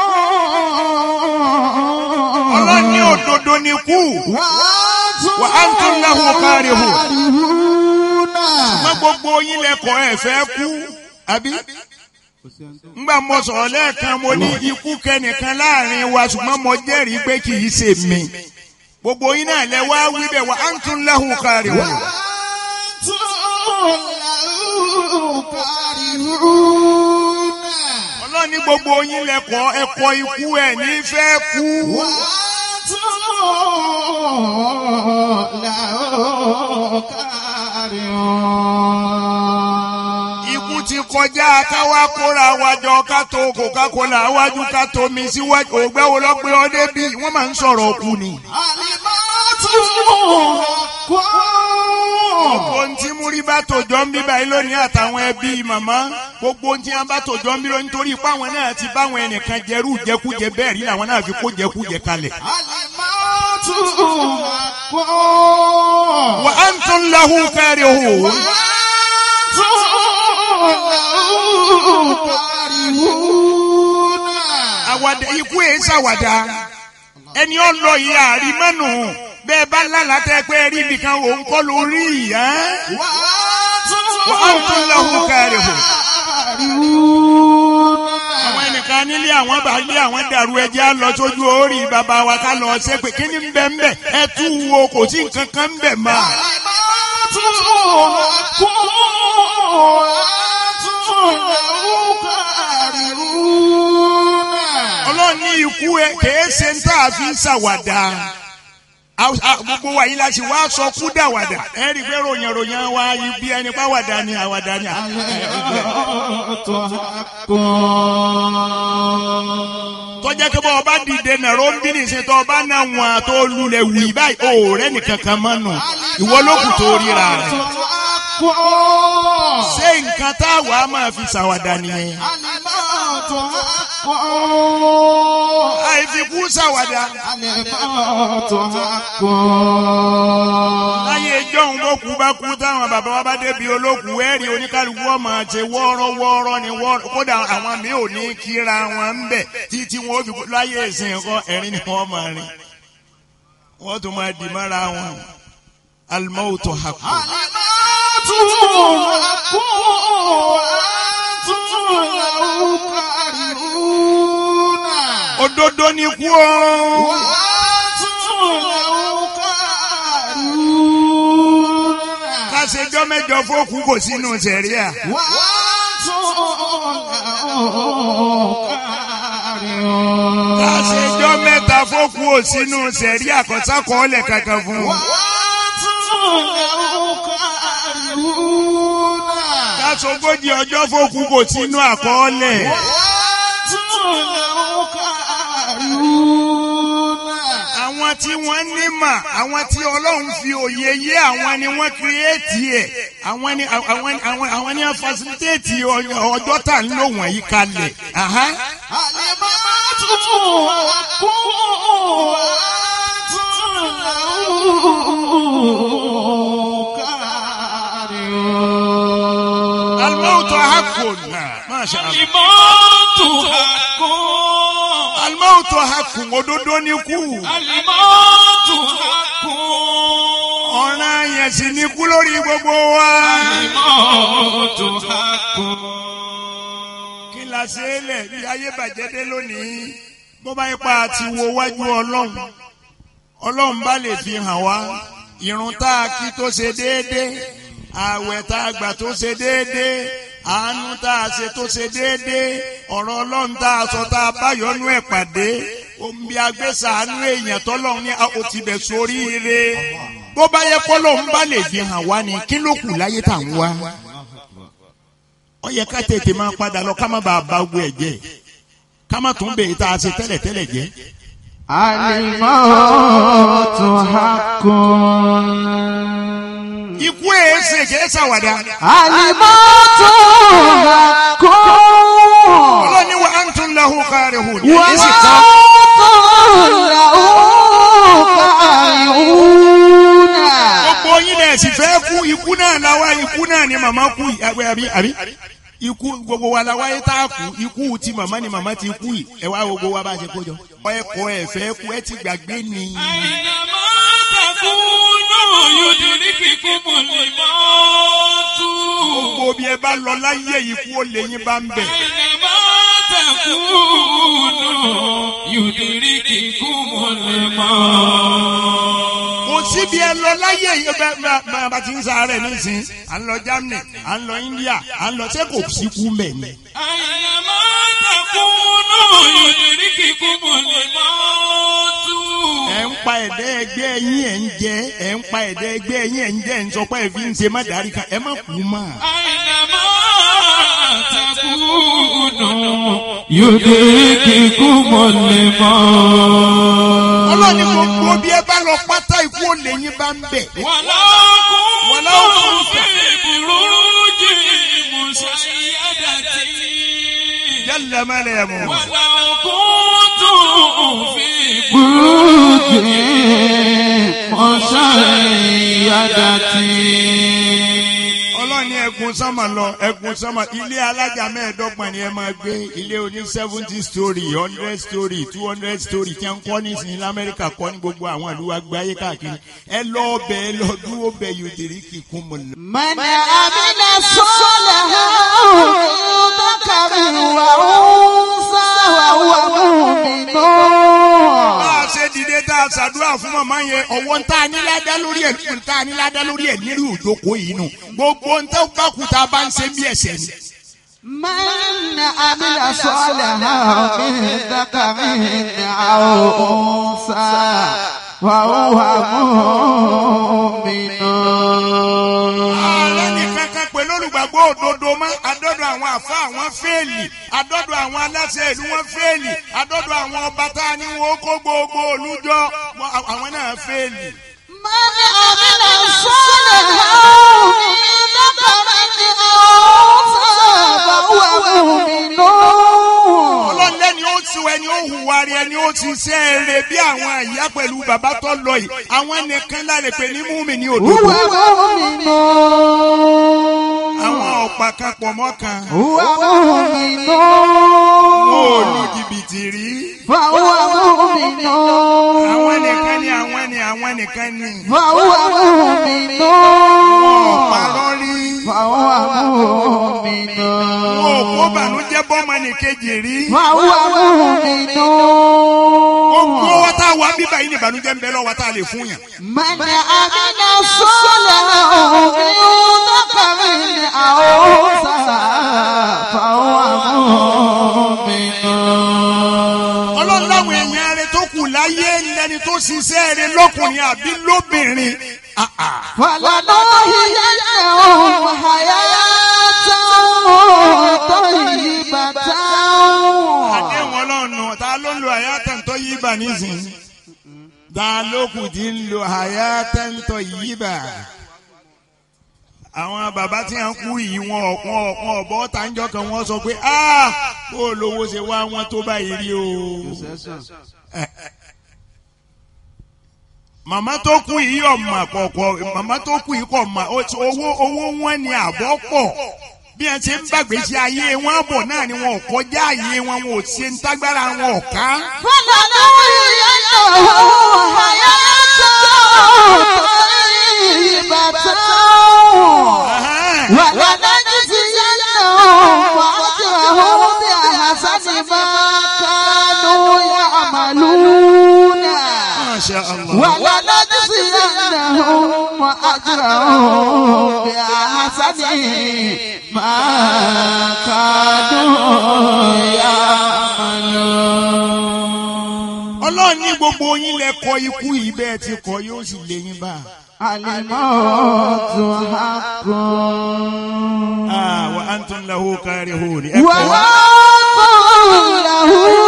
ọlọ́ni òdodo ni kú wà á ń tún lẹ́hùn kárí hù ṣùgbọ́n gbogbo yín lẹ́kọ̀ọ́ ẹ̀ fẹ́ kú àbí ngbà mo sọ̀rọ̀ lẹ́ẹ̀kan mo ní ikú kẹnìkan láàrin wa ṣùgbọ́n mo jẹ́rìí pé kì í ṣe mi gbogbo yín náà lẹ wá wí bẹ́ẹ̀ wá antum lahu karihun. ọlọ́run ní gbogbo yín lẹ́kọ̀ọ́ ẹ̀kọ́ ikú ẹ̀ ní fẹ́ kú. Ikú ti kọjá káwá kóra wájọ ká tó Coca-Cola wájú ká tó mi síwájú ògbẹ́ wo lọ pé ọdẹ bí wọ́n máa ń sọ̀rọ̀ òkú ni. Gbogbo ohun tí múrí bá tòjọ́ ń bí báyìí lónìí àtàwọn ẹbí màmá gbogbo ohun tí wọ́n bá tòjọ́ ń bí lónìí nítorí ipá àwọn náà ti báwọn ẹnìkan jẹrú jẹkújẹ bẹ́ẹ̀ rí làwọn náà fi kó jẹkújẹ kalẹ̀. Wa antum lahu karihun. àwàdà ikú ẹ̀ ṣàwàdà ẹni ọ lọ yìí àrímọ́nù bẹ́ẹ̀ bá lálàá tẹ́ pé rí nìkan òun kọ́ ló rí ìyá. wà á tún lọ́hùn kárí hù. àwọn ẹnìkan nílé àwọn bá lé àwọn dàrú ẹjẹ́ á lọ sójú orí bàbá wa ká lọ ṣe pé kí ni ń bẹ ń bẹ ẹ tú wo kò sí nǹkan kan ń bẹ máa. ọlọ́run ní ikú ẹ kèé ṣe ń tà fi ń ṣàwàdà gbogbo wa yìí la ṣe wá sọ kú dàwàdà ẹ rí i pé ròyìn ròyìn wa ibi ẹni pa wàdà ni àwàdà ni. tọ́jà kí bọ́ ọba dìde nàró ń bí nìṣẹ́ tó ọba náà wọn tó lulẹ̀ wì báyìí ó rẹ́ nìkan kan mọ́ nù ìwọ ló kù tó ríra rẹ̀. ṣé nǹkan tá a wà á máa fi ṣàwàdà nìyẹn. àìfikú ṣàwàdà. láyé ìjọ́hun bó kú bá kú táwọn bàbá wa bá débi olókùú ẹ̀rí oníkálukú ọmọ àti wọ́ọ́rọ́ wọ́ọ́rọ́ ni wọ́ọ́rọ́ kódà àwọn mi ò ní kíra wọn ń bẹ̀ títí wọn ó fi láyé ìsìn ẹ̀kọ́ ẹ̀rín ni wọ́n máa rìn wọ́n tún máa dì mára wọn alimọ́wòtò hakù. òdodo ni kú o. kásẹjọ́ mẹ́jọ fókù kò sínú sẹ̀ríà. kásẹjọ́ mẹ́ta fókù ò sínú sẹ̀ríà kọ́sákọ́ọ́lẹ̀ kankan fún un. kásogójì ọjọ́ fókù kò sínú àkọọ́lẹ̀. àwọn tí wọ́n ní mà àwọn tí ọlọ́run fi òye yé àwọn ni wọ́n kírẹ́ẹ̀tì ẹ̀ àwọn ni àwọn àwọn àwọn ni wọ́n fasilitéètì ọjọ́ tà ń lò wọ̀nyí kalẹ̀. alimọ́tò hakùn náà máṣe àlọ́. alimọ́tò hakùn. alimọ́tò hakùn òdodo ni kú. alimọ́tò hakùn. ọ̀ràn yẹn sì ni kú lórí gbogbo wa. alimọ́tò hakùn. kí la ṣe é lẹ̀ bí ayé bàjẹ́ dé lónìí bó bá yẹ pa àti wo wájú ọlọ́run ọlọ́run bá lè fi hàn wá irun tá a kí tó ṣe déédéé ààwẹ̀ tá a gbà tó ṣe déédéé àánú tá a ṣe tó ṣe déédéé ọ̀rọ̀ ọlọ́run tá a sọ tá a bá yọnú ẹ̀ pàdé omi agbésàánú èèyàn tọ́lọ́run ní o ti bẹ̀ sórí ire bó bá yẹ kọ́lọ́run bá lè fi hàn wá ni kí ló kù láyé tá à ń wá ó yẹ ká tètè máa padà lọ ká má bàa bá gbé ẹ̀ jẹ́ ká má tún bèè tá a ṣe tẹ́lẹ̀tẹ́lẹ̀ jẹ́. Alimọ́tò hakùn. Ikú èsè kìí ṣàwàdà. Alimọ́tò hakùn. Ọlọ́ni wa antum lahu karihun. Wa antum lahu karihun. Gbogbo yín náà sì fẹ́ kú ikú náà láwa ikú náà ni màmá kú àbí àbí ikú gbogbo wa la wáyé tá a kú ikú ti màmá ni màmá ti kú yìí ẹ wá gbogbo wa bá ṣe kó jọ ẹkọ ẹ fẹ́ kú ẹ ti gbàgbé ni. àyìnàmọ́ takùnú yudrikukum al-maut. gbogbo bí ẹ bá lọ láyé ikú ó lè yín bá ń bẹ̀. àyìnàmọ́ تكونوا يدرككم الموت kò síbi ẹ lọ láyé yìí bẹ bẹ bẹ bá ti ń sáré nísìn à ń lọ Germany à ń lọ India à ń lọ ṣé kò sí kú mbẹ ni. أينما تكونوا يدرككم الموت ẹ ń pa ẹ̀dẹ́ ẹgbẹ́ yín ẹ̀ ń jẹ ẹ ń pa ẹ̀dẹ́ ẹgbẹ́ yín ẹ̀ ń jẹ ẹ̀ ń sọ pé ẹ fi ń ṣe má darí kan ẹ má kú mọ́. أينما تكونوا يدرككم الموت ọlọ́ni gbogbo bí ẹ bá lọ pátá ikú olè yín bá ń bẹ̀. ولو كنتم في بروج مشيدة jẹ́lẹ̀ mẹ́lẹ̀ ẹ̀ mọ̀. ولو كنتم في بروج مشيدة ọlọ́ni ẹ̀gùn sánmà lọ ẹ̀gùn sánmà ilé alájà mẹ́ẹ̀ẹ́dọ́gbọ̀n ni ẹ máa gbé ilé oní seventy story hundred story two hundred story tí wọ́n ń kọ́ nísìnyí lamẹ́ríkà kọ́ ní gbogbo àwọn ìlú àgbáyé káàkiri ẹ lọ ọbẹ̀ ẹ lọ dúró bẹ̀ yóò dèrí kíkún mọ̀ lọ. من عمل صالحا ذكر وأنثى وهو مؤمن bá a ṣe dìde tá a ṣàdúrà fún màmá yẹn ọwọ́ ń tá a níládá lórí ẹ̀ ń tá a níládá lórí ẹ̀ nílùú ìjókòó yìí nù gbogbo ń tẹ́ bá kú tá a bá ń ṣe bí ẹ̀ṣẹ̀ ni. من عمل صالحا من ذكر أو أنثى وهو مؤمن ààrẹ ní kankan pé lólùgbàgbọ́ òdodo mọ́ adọ́dọ̀ àwọn àfa àwọn fẹ́ẹ̀lì adọ́dọ̀ àwọn aláṣẹ ìlú wọn fẹ́ẹ̀lì adọ́dọ̀ àwọn ọba tá a ní wọn ó kó gbogbo olújọ wọn- àwọn náà fẹ́ẹ̀lì. من عمل صالحا من ذكر أو أنثى فهو مؤمن ọlọ́run lẹ́ni ó ti ẹni ó hùwà rí ẹni ó ti ṣe é re bí àwọn ìyá pẹ̀lú bàbá tó lọ yìí àwọn nìkan láre pé ní múmi ní òdodo. هو مؤمن àwọn ọ̀pá kan pọ̀ mọ́ kan. هو مؤمن wọn ò lu jìbìtì rí. فهو مؤمن àwọn nìkan ni àwọn ni àwọn nìkan ni. فهو مؤمن wọn ò parọ́ rí. فهو مؤمن wọn ò kó bànújẹ́ bọ́mọ nìkejì rí. فهو مؤمن gbogbo wa tá a wà bíbá yìí ní ìbànújẹ́ ń bẹ lọ́wọ́ tá a lè fún yàn. من عمل صالحا من ذكر أو أنثى فهو مؤمن ọlọ́run láwọn èèyàn rẹ tó kù láyé lẹni tó ṣiṣẹ́ rẹ lọ́kùnrin àbí lóbìnrin. Ah, ah. فلنحيينهم حياة طيبة àdéhùn ọlọ́run ta ló ń lo àyàtọ̀ tó yí bà nísìnyí. ta ló kù tí ń lo àyàtọ̀ tó yí bà. àwọn bàbá tí wọn kú yìí wọn ọ̀pọ̀ ọ̀pọ̀ ọ̀bọ tàǹjọ́ kan wọ́n sọ pé "Ah, kó o lówó ṣe wá wọn tó báyìí rí o. màmá tó kú yìí ọ̀mà kọ̀ọ̀kọ̀ màmá tó kú yìí kọ̀ mà ó- owó owó wọn ni àbọ̀ pọ̀ bí ẹ ṣe ń gbàgbé sí ayé wọn bọ̀ náà ni wọn ò kọjá ayé wọn wọn ò ṣe ń tágbára wọn ò ká. فلنحيينهم حياة طيبة ولنجزينهم أجرهم بأحسن ما كانوا يعملون Masha Allah. ولنجزينهم أجرهم بأحسن ما كانوا يعملون ọlọ́run ní gbogbo yín lẹ kọ ikú yìí bẹ́ẹ̀ ti kọ yóò sì lé yín bá. الموت حق Ah, wa antum lahu karihun. ẹ kọ́. وأنتم له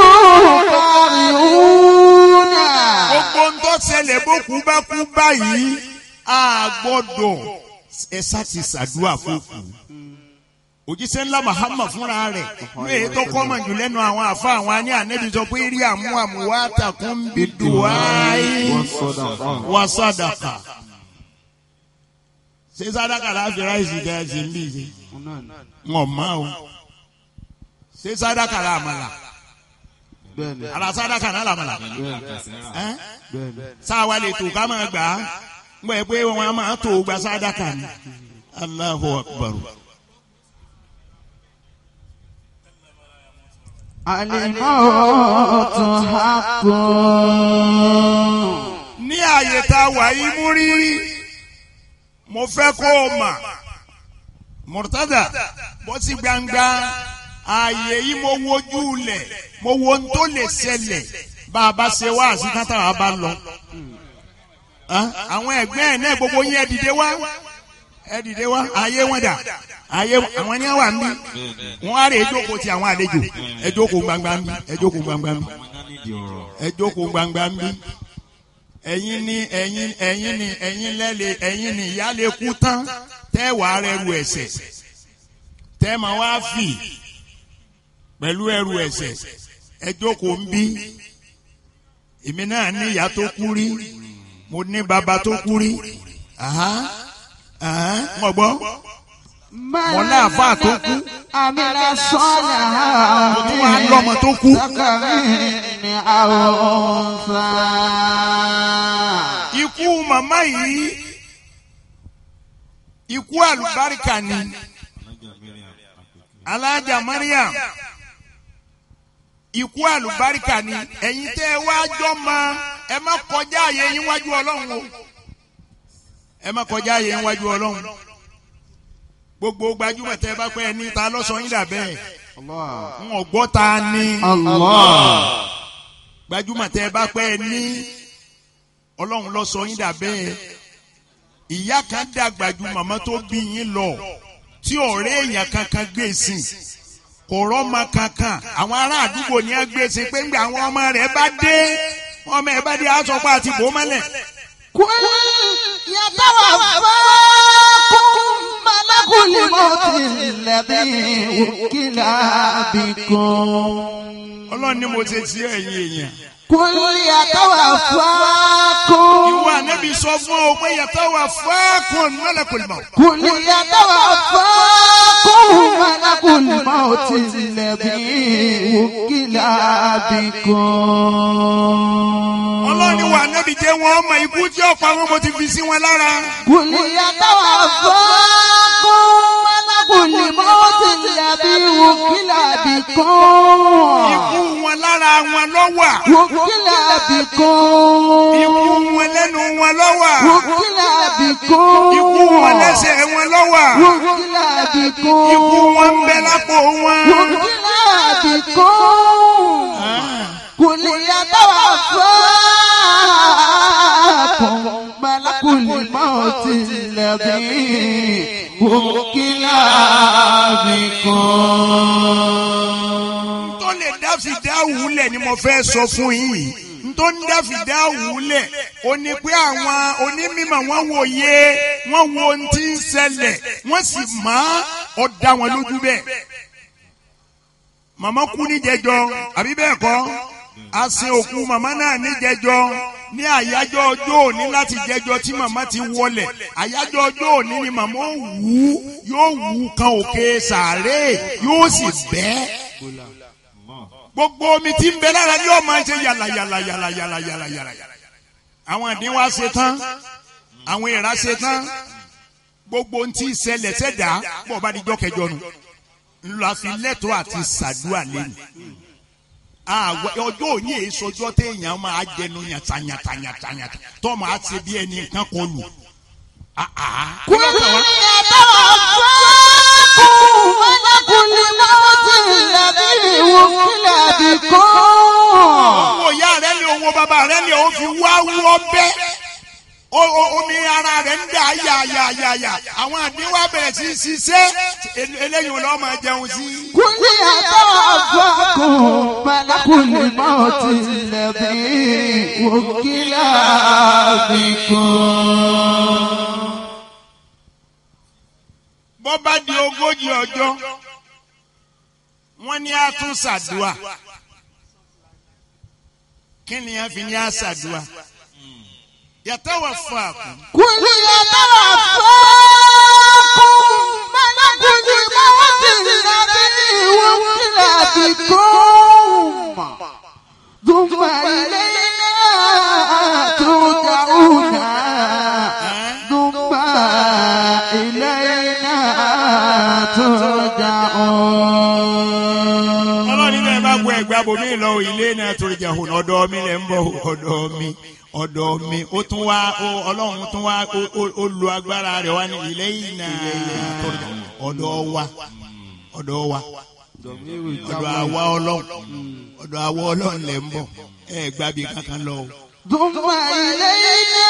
كارهون gbogbo ń tó ṣẹlẹ̀ bókú bá kú báyìí a gbọ́dọ̀ ẹ sá ti ṣàdúrà fókù. òjíṣẹ́ ńlá Muhammad fúnra rẹ̀ ní èyí tó kọ́mọ̀ jù lẹ́nu àwọn àfa àwọn àní ànẹ́bí sọ pé rí àmú àmúwá takùn bí dùwáì wà sàdàkà. ṣé sàdàkà láfi ráìsì jẹ́ ẹ̀sìn ń bì í wọn mọ́ o ṣé sàdàkà làmàlà ara sàdàkà náà làmàlà ẹ́ sáwa lè tó ká máa gbà á gbọ́ ẹ pé wọn a máa tó gba sàdákà ni Allahu Akbar. الموت حق ní ààyè tá a wà yìí mú rí mo fẹ́ kó o mà murtada bọ́ sí gbangba ààyè yìí mo wojú lẹ̀ mo wo ohun tó lè ṣẹlẹ̀ bá a bá ṣe wá àti tán táwa bá lọ. Ah, àwọn ẹgbẹ́ ẹ̀ náà gbogbo yín ẹ dìde wá ẹ dìde wá ààyè wọn dà ààyè àwọn ni wà ń bí wọn á rè é jókòó ti àwọn àlejò ẹ jókòó gbangba ń bí ẹ jókòó gbangba ń bí ẹ jókòó gbangba ń bí ẹ̀yin ni ẹ̀yin ẹ̀yin ni ẹ̀yin lẹ́lẹ̀ ẹ̀yin ni ìyá lè kú tán tẹ́ wàá rẹrù ẹ̀ṣẹ̀ tẹ́ máa wá fì pẹ̀lú ẹrù ẹ̀ṣẹ̀ ẹ jókòó ń bí èmi náà ní ìyá tó kú rí mo ní bàbá tó kú rí aha aha mo gbọ́ mo ní àfa tó kú àmìlà sọ́ọ̀lá mo tún wá lọ́mọ tó kú. ní àwọn fa. ikú màmá yìí ikú àlùbáríkà ni alájà mariam ikú àlùbáríkà ni ẹ̀yin tẹ́ ẹ wá jọ ma ẹ má kọjá àyè yín wájú ọlọ́run o ẹ má kọjá àyè yín wájú ọlọ́run gbogbo gbajúmọ̀ tẹ́ ẹ bá pẹ́ ẹ ní ta lọ́sọ̀ yín dà bẹ́ẹ̀ n ò gbọ́ ta ni gbajúmọ̀ tẹ́ ẹ bá pẹ́ ẹ ní ọlọ́run lọ́sọ̀ yín dà bẹ́ẹ̀ ìyá kan dàgbà ju màmá tó bí yín lọ tí ọ̀rẹ́ èèyàn kankan gbé sí kò rọ́mọ kankan àwọn ará àdúgbò ní ẹ gbé sí pé ńgbà àwọn ọmọ rẹ̀ bá dé ọmọ ẹ̀ bá dé aṣọ pa àti bò mọ́lẹ̀. kul yatawaffakum malakul mauti alladhi wukila bikum. ọlọ́run ni mo ṣe sí ẹ̀yin èèyàn. kul yatawaffakum. ìwọ ànábì sọ fún ọ pé yatawaffakum malakul maut. kul yatawaffakum malakul mauti alladhi wukila bikum. ọlọ́run ni wà ànábì jẹ́ wọn ọmọ ikú tí ọ̀pọ̀ àwọn mo ti fi sí wọn lára. kul yatawaffakum malakul mauti alladhi wukila bikum. ikú wọn lára wọn lọ́wọ́. wukila bikum. ikú wọn lẹ́nu wọn lọ́wọ́. wukila bikum. ikú wọn lẹ́sẹ̀ wọn lọ́wọ́. wukila bikum. ikú wọn ń bẹ lápò wọn. wukila bikum. kul yatawaffakum malakul mauti alladhi wukila bikum. tó lè dá fìdá wúlẹ̀ ni mo fẹ́ sọ fún yín tó ń dá fìdá wúlẹ̀ ó ní pé àwọn onímọ̀ wọn wòye wọn wo ohun tí ń ṣẹlẹ̀ wọ́n sì mọ̀ ọ́ dá wọn lójú bẹ́ẹ̀ màmá kú níjẹjọ àbí bẹ́ẹ̀ kọ́ a sin òkú màmá náà níjẹjọ ní àyájọ́ ọjọ́ òní láti jẹjọ tí màmá ti wọlẹ̀ àyájọ́ ọjọ́ òní ni màmá ó wù ú yóò wù ú kan òkè sàárè yóò sì bẹ́ gbogbo omi tí ń bẹ lára yóò máa ṣe yàlà yàlà yàlà yàlà yàlà yàlà àwọn àdínwá ṣe tán àwọn ìrà ṣe tán gbogbo ohun tí ń ṣẹlẹ̀ ṣẹ̀dá bọ̀ bá di jọ́ kẹjọ nù ńlọ àfi lẹ́tọ̀ọ́ àti sàdúà lẹ́nu àwọ ọjọ́ òní èyí sọjọ́ téèyàn máa jẹnu yàtà yàtà yàtà yàtà tọ́mọ á ṣe bí ẹni nǹkan kọ lù. kul yatawaffakum malakul mauti alladhi wukila bikum. owó ìyá rẹ ni owó bàbá rẹ ni òun fi wá wọ́ bẹ́ omi ara rẹ̀ ń dà yàyàyàyà àwọn àdínwá bẹ̀rẹ̀ sí í ṣiṣẹ́ eléyìí lọ́ọ́ máa jẹun sí. kul yatawaffakum malakul mauti alladhi wukila bikum. bọ́ bá di ogójì ọjọ́ wọ́n ní a tún ṣàdúà kí ni a fi ní a ṣàdúà yatawaffakum. kul yatawaffakum malakul mauti alladhi wukila bikum. thumma ilayna turja'una. thumma ilayna turja'un. ọlọ́run ní bẹ́ẹ̀ bá gbọ́ ẹgbẹ́ abomi lọ ilé náà torí jà hùn ọ̀dọ̀ mi lẹ̀ ń bọ̀ ọ̀dọ̀ mi ọ̀dọ̀ mi ó tún wá ó- ọlọ́run tún wá ó- ó- ó lu agbára rẹ̀ wá ní ilé yìí náà torí jà ọ̀dọ̀ wa ọ̀dọ̀ wa ọ̀dọ̀ àwa ọlọ́run ọ̀dọ̀ àwa ọlọ́run lẹ̀ ń bọ̀ ẹ gbàbí kankan lọ o. ثم إلينا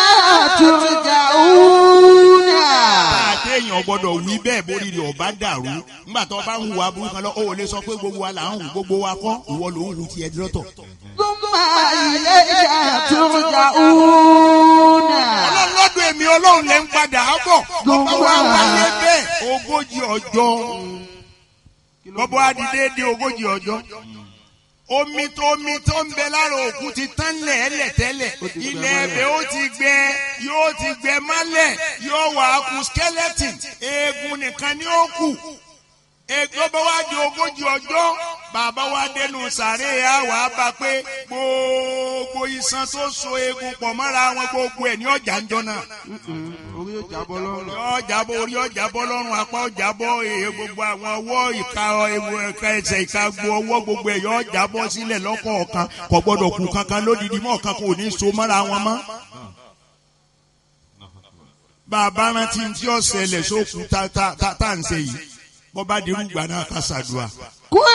ترجعون téèyàn gbọ́dọ̀ wí bẹ́ẹ̀ bórí rẹ̀ ọba dàrú nígbà tó bá ń hùwà burúkú kan lọ ó lè sọ pé gbogbo wa là ń hù gbogbo wa kọ́ ìwọ ló ń hù tiẹ̀ dọ́tọ̀. ثم إلينا ترجعون ọlọ́run lọ́dọ̀ èmi ọlọ́run lè ń padà á bọ̀ bọ́bá wa wáyé bẹ́ẹ̀ ogójì ọjọ́ bọ́bá wa di déédéé ogójì ọjọ́ omi tó omi tó ń bẹ lára òkú ti tán lẹ̀ẹ́lẹ̀ tẹ́lẹ̀ ilẹ̀ ẹbẹ̀ ó ti gbẹ yóò ti gbẹ mọ́lẹ̀ yóò wà á kú skeleton eegun nìkan ni ó kù egbò bá wá di ogójì ọjọ́ bàbá wa dẹnu sàré a wà á bá pé gbogbo iṣan tó so eegun pọ̀ mọ́ra wọn gbogbo ẹ̀ ní ọjà ń jọ náà orí ó jábọ́ lọ́rùn. ọjà bọ orí ọjà bọ lọ́rùn apá ọjà bọ èyí gbogbo àwọn ọwọ́ ìka ewu ẹ̀ka ẹsẹ̀ ìka gbo ọwọ́ gbogbo ẹ̀ yọ ọjà bọ sílẹ̀ lọ́kọ̀ọ̀kan kò gbọ́dọ̀ kú kankan lódìdí mọ́ ọ̀kan kò ní so mọ́ra wọn mọ́. bàbá rántí tí ó ṣẹlẹ̀ sókun tá tá tá tá à ń ṣe yìí bọ́ bá dirú gbà náà ká ṣàdúrà. كل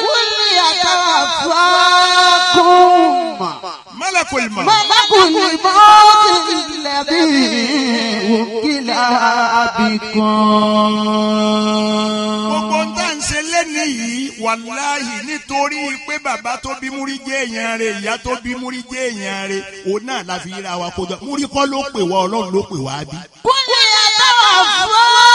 يتوفاكم ملك الموت ملك الموت الذي وكل gbogbo بكم ń tà ń ṣe lẹ́nu yìí wàláhì nítorí pé bàbá tó bí múrí jẹ́ èèyàn rẹ̀ ìyá tó bí múrí jẹ́ èèyàn rẹ̀ òun náà la fi ra wa kójọ múrí kọ́ ló pè wá ọlọ́run ló pè wá bí. كل يتوفاكم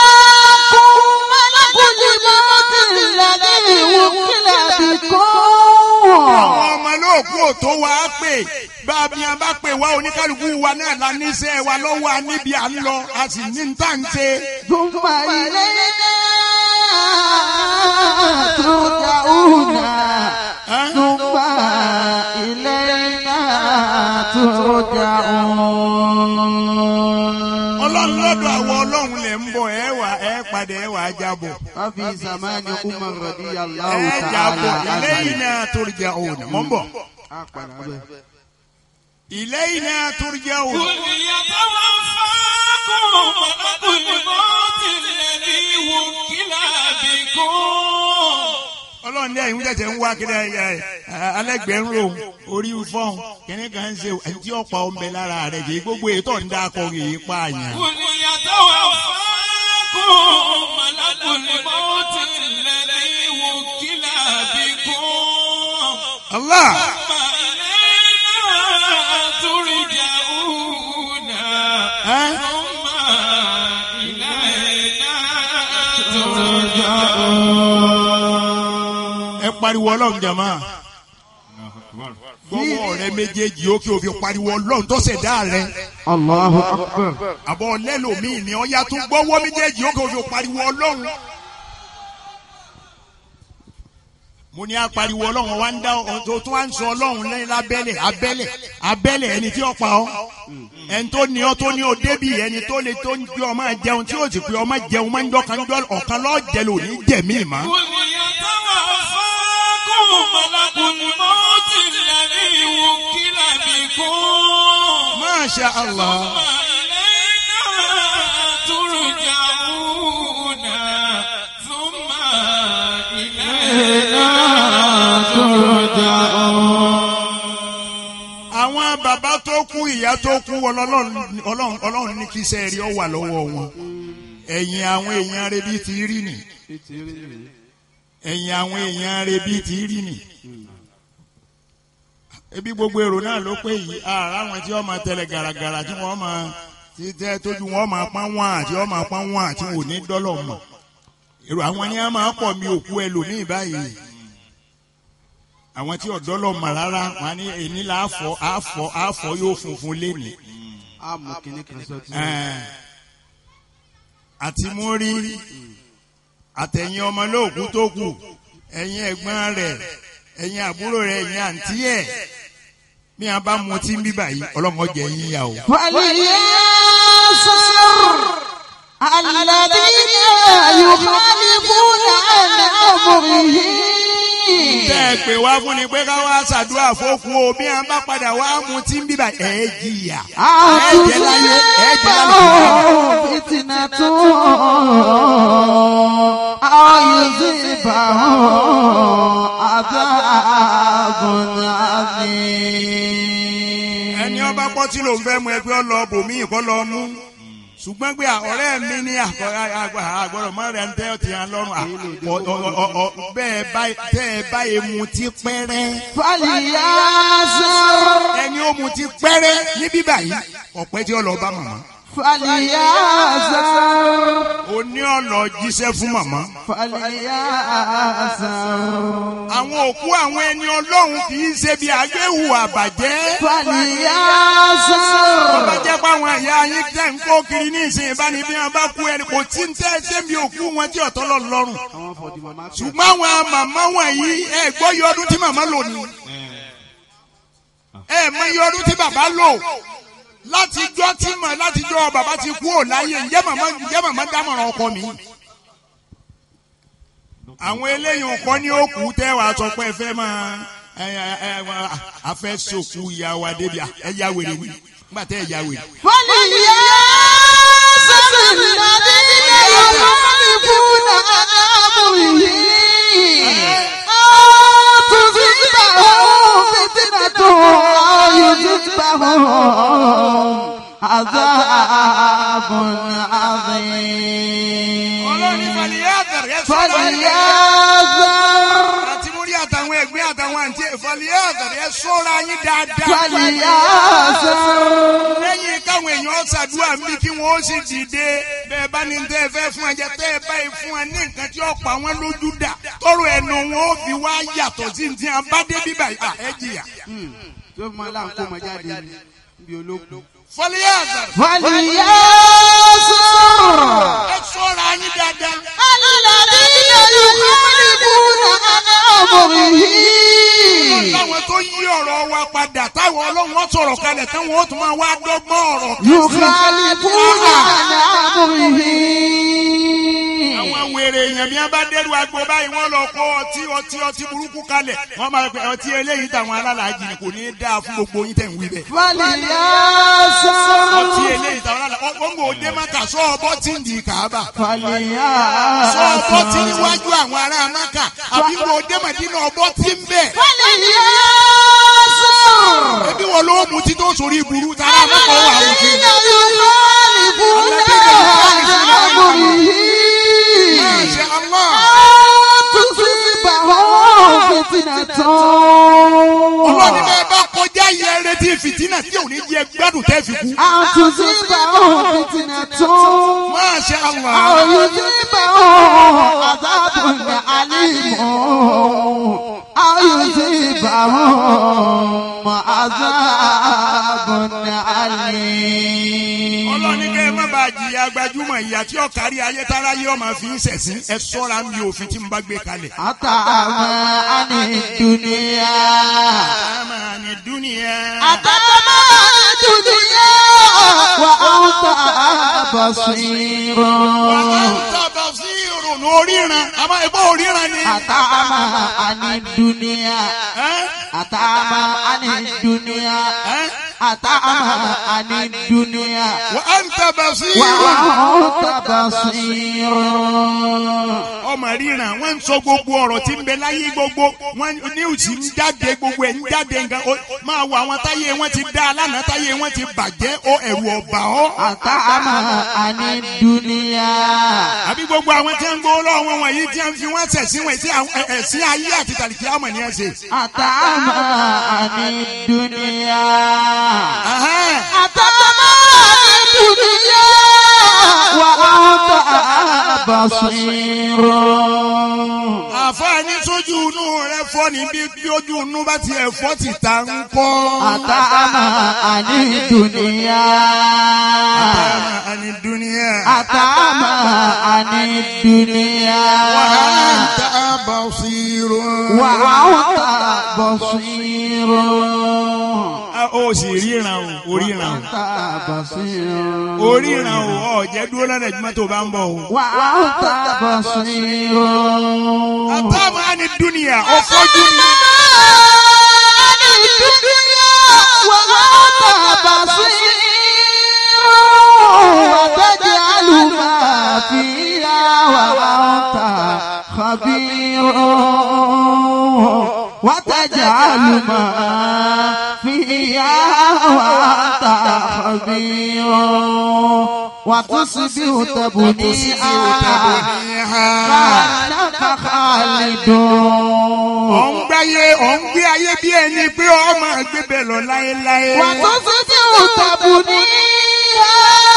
ملك الموت الذي وكل بكم àwọn ọmọ olóòkú ò tó wá pè bá a bí a bá pè wá oníkálukú wa náà la níṣẹ́ wa lọ́wọ́ a níbi à ń lọ a sì ní ń tà ń ṣe. ثم إلينا ترجعون ثم إلينا ترجعون ọlọ́run lọ́dọ̀ àwọn ọlọ́run lè ń bọ̀ ẹ wà ẹ padà ẹ wà á jábọ̀. وفي زمان عمر رضي الله ẹ jábọ̀ تعالى lẹ́yìn عنه náà torí òun mọ̀ ń bọ̀. إلينا قل ترجعون يتوفاكم ملك الموت الذي وكل بكم ọlọ́run ní ẹ̀yin tẹ̀sẹ̀ ń wá kíni ẹ̀ alẹ́gbẹ̀ẹ́ ń rò orí fọ́ọ̀n kíní kan ń ṣe ẹni tí ọ̀pá ọ̀nbẹ lára rẹ̀ kì í gbogbo ètò ń dákọ̀ kì í pa àyàn. قل يتوفاكم ملك الموت الذي وكل بكم Allah ثم إلينا ترجعون ثم إلينا ترجعون ẹ pariwo ọlọ́run jàmá gbọ́wọ́ rẹ méjèèjì ó kí o fi pariwo ọlọ́run tó ṣẹ̀dá rẹ. Allahu Akbar. àbọ̀ lẹ́lòmíì ni ọ̀ya tún gbọ́wọ́ méjèèjì ó kí o fi pariwo ọlọ́run. mo ní apariwo ọlọ́run wa ń dá ọ̀tọ̀ tó wá ń sọ ọlọ́run lẹ́yìn lábẹ́lẹ̀ abẹ́lẹ̀ abẹ́lẹ̀ ẹni tí ó pa ọ́ ẹni tó ní ọ tó ní o débì ẹni tó lè tó ń gbé ọmọ jẹun tí ó sì pé ọmọ jẹun máa ń dọ́kan jọ ọ̀kan lọ́ọ́ jẹ lò ní jẹ̀mí ìmọ̀. قل يتوفاكم ملك الموت الذي وكل بكم Masha Allah. ثم إلينا ترجعون ثم إلينا àwọn bàbá tó kú ìyá tó kú ọlọ́run ọlọ́run ọlọ́run ní kí iṣẹ́ rí ọ wà lọ́wọ́ wọn ẹ̀yìn àwọn èèyàn rẹ bíi ti rí nì ẹ̀yìn àwọn èèyàn rẹ bíi ti rí nì ebi gbogbo èrò náà ló pé yìí ara àwọn tí wọ́n máa tẹ̀lé gàràgàrà tí wọ́n máa ti tẹ́ tójú wọn máa pọ́n wọn àti wọ́n máa pọ́n wọn àti wọn ò ní dọ́lọ̀ mọ̀ èrò àwọn ni wọ́n máa pọ̀ mi òkú ẹlòmíì báyìí àwọn tí ọ̀dọ́ lọ mọ̀ rárá wọn ní èní là á fọ á fọ á fọ yóò funfun léni. àmọ́ kìnnì kan sọ́tún. Ẹ̀ẹ́n. àti mú rí àtẹ̀yìn ọmọ lóòkú tó kù ẹ̀yìn ẹ̀gbọ́n rẹ̀ ẹ̀yìn àbúrò rẹ̀ ẹ̀yìn àǹtí ẹ̀ bí wọn bá mutí ń bíbà yìí ọlọ́mọ jẹ yín yà o. فلينصر الذين يخالفون عن أمره tẹ́ ẹ ẹ pè wá fún ni pé ká wá ṣàdúrà fókù o bí a bá padà wá mu tí ń bíbà ẹ jìyà ẹ jẹ láyé ẹ jẹ láyé. fitina tún ayùzíbàhùn àbábùn àmì. ẹni ọba pọ́ tí ló ń fẹ́ mu ẹgbẹ́ ọlọ bòmí ìkọ́ lọ mú ṣùgbọ́n pé ọ̀rẹ́ mi ní àgbọ̀rọ̀ mọ́ rẹ̀ ń tẹ́ ọtí yẹn lọ́rùn à- ọ- ọ- ọ- ọ- bẹ́ẹ̀ báyìí tẹ́ ẹ báyìí mu ti pẹ́rẹ́. fàlìyà sọ. ẹni ó mu ti pẹ́rẹ́ ní bíbà yìí ọ̀pẹ́ tí ó lọ bá màmá. fàlìyà sọ. o ní ọ̀nà jíṣẹ́ fún màmá. fàlìyà sọ. àwọn òkú àwọn ẹni ọlọ́run kì í ṣe bí agbéhù àbàjẹ́. fàlìyà sọ. wọ́n bá jẹ́ pé àwọn ẹ̀yà yín tẹ̀ ń kó kiri ní ìsìn ìbáni bí wọ́n bá kú ẹni kò tí ń tẹ́ ṣé bí òkú wọn tí ọ̀tọ́ lọ lọ́rùn. ṣùgbọ́n àwọn màmá wọ̀nyí ẹ gbọ́ iye ọdún tí màmá lò ní. ẹ mọ iye ọdún tí bàbá lò látijọ́ tí mà látijọ́ bàbá ti kú ò láyé ǹjẹ́ màmá ǹjẹ́ màmá dámọ̀ràn ọkọ mi. àwọn eléyìí nǹkan ní òkú tẹ́ wàá sọ pé ẹ fẹ́ máa ẹ ẹ ẹ a fẹ́ sòkú ìyá wa débi ẹ ya wèrè ni nígbà tẹ́ ẹ ya wèrè. fàlìyà sọ. الذين يخالفون عن أمره أن تصيبهم فتنة أو يصيبهم عذاب عظيم فليحذر àti mo rí àtàwọn ẹgbẹ́ àtàwọn àǹtí ìfọ̀lẹ́ àtàrí ẹ sọ́ra yín dáadáa. فليحذر lẹ́yìn káwọn èèyàn ṣàdúrà mí kí wọ́n ó sì dìde bẹ́ẹ̀ bá ní tẹ́ ẹ fẹ́ fún ẹjẹ tẹ́ ẹ báyìí fún ẹ ní nǹkan tí ó pa wọ́n lójú dà tọrọ ẹnu wọn ó fi wá yàtọ̀ sí ti abádé bíbà yìí. ẹ jìyà. tí ó máa láǹkó ọmọ jáde níbi ológun. fọlẹ́ àtàrí. فليحذر ẹ sọ́ra yín dáadáa. الذين يخالفون عن أمره táwọn tó yí ọ̀rọ̀ wa padà táwọn ọlọ́run ó sọ̀rọ̀ kalẹ̀ táwọn ó tún máa wá dọ́gbọ́n ọ̀rọ̀. يخالفون عن أمره àwọn wèrè èèyàn bí wọn bá dẹrù agbo báyìí wọn lọ kó ọtí ọtí ọtí burúkú kalẹ̀ wọn máa pẹ ọtí eléyìí táwọn alálàájì ni kò ní í dáa fún gbogbo yín tẹ̀ ń wí bẹ́ẹ̀. فليحذر ọtí eléyìí táwọn alálàájì ó ń gbò dé maka sọ ọbọ tí ń di kàába sọ فليحذر ọbọ tí níwájú àwọn ará maka àbí gbò dé màdínà ọbọ tí ń bẹ. فليحذر ebi wọn ló mú títí ó sórí ìburú tara maka ó wà wù kí. الذين يخالفون عن أمره Masha Allah. تصيبهم فتنة ọlọ́ni bẹ́ẹ̀ bá kọjá yẹ retí fìtínà tí ò ní jẹ gbádùn tẹ́ fi kú. أن تصيبهم فتنة Masha أو Allah. يصيبهم عذاب أليم أو يصيبهم عذاب أليم ọlọ́ni kẹ́ ẹ má bàa jìyà gbajúmọ̀ ìyá tí ó kárí ayé tára yé ọmọ fi ń ṣẹ̀sín ẹ sọ́ra ń bí òfin tí n bá gbé kalẹ̀. أطعم عن الدنيا àmà ní dúnìyà. أطعم عن الدنيا وأنت بصير tábà sí ìrònú oríran àmọ́ ẹ̀gbọ́ oríran ni. أطعم عن الدنيا أطعم عن الدنيا أطعم عن الدنيا wà á ń tábà sí ìrònú. وأنت بصير ọmọ ríran wọn ń sọ gbogbo ọ̀rọ̀ tí ń bẹ láyé gbogbo wọn níwùsì ń jáde gbogbo ẹ̀ ń jáde nǹkan ó máa wọ àwọn táyé wọn ti dá alánà táyé wọn ti bàjẹ́ ó ẹ̀rù ọ̀bà ọ́. أطعم عن الدنيا àbí gbogbo àwọn tí wọn ń gbowó lọ́wọ́ wọn wọ̀nyí tí wọn fi wọn ṣẹ̀sìn wọn sí àwọn ẹ̀sìn ayé àti tàlìkì àmọ̀ ni ẹ ṣe. أطعم عن الدنيا Ahán. أطعم عن الدنيا وأنت بصير àfààní sójú inú rẹ fọ́ ní bí bí ojú inú bá ti ẹ̀fọ́ ti ta ń kọ́. أطعم عن الدنيا àní dúníà. أطعم عن الدنيا وأنت بصير وأنت بصير ó sì ríran o oríran o oríran o ọ̀jẹ̀ dúró lọ́nà ìjùmọ̀ tó bá ń bọ̀ o. wà á ta basir. àtàwọn àni dúnìyà ó fọ́jú ni. وتجعل ما فيها وأنت خبير وتجعل ما فيها وأنت خبير وتصبح تبنيها كأنك خالد ọ̀ ń gbáyé ọ̀ ń gbé ayé bí ẹni pé ọmọ gbébẹ̀ lọ láéláé. وتصبح تبنيها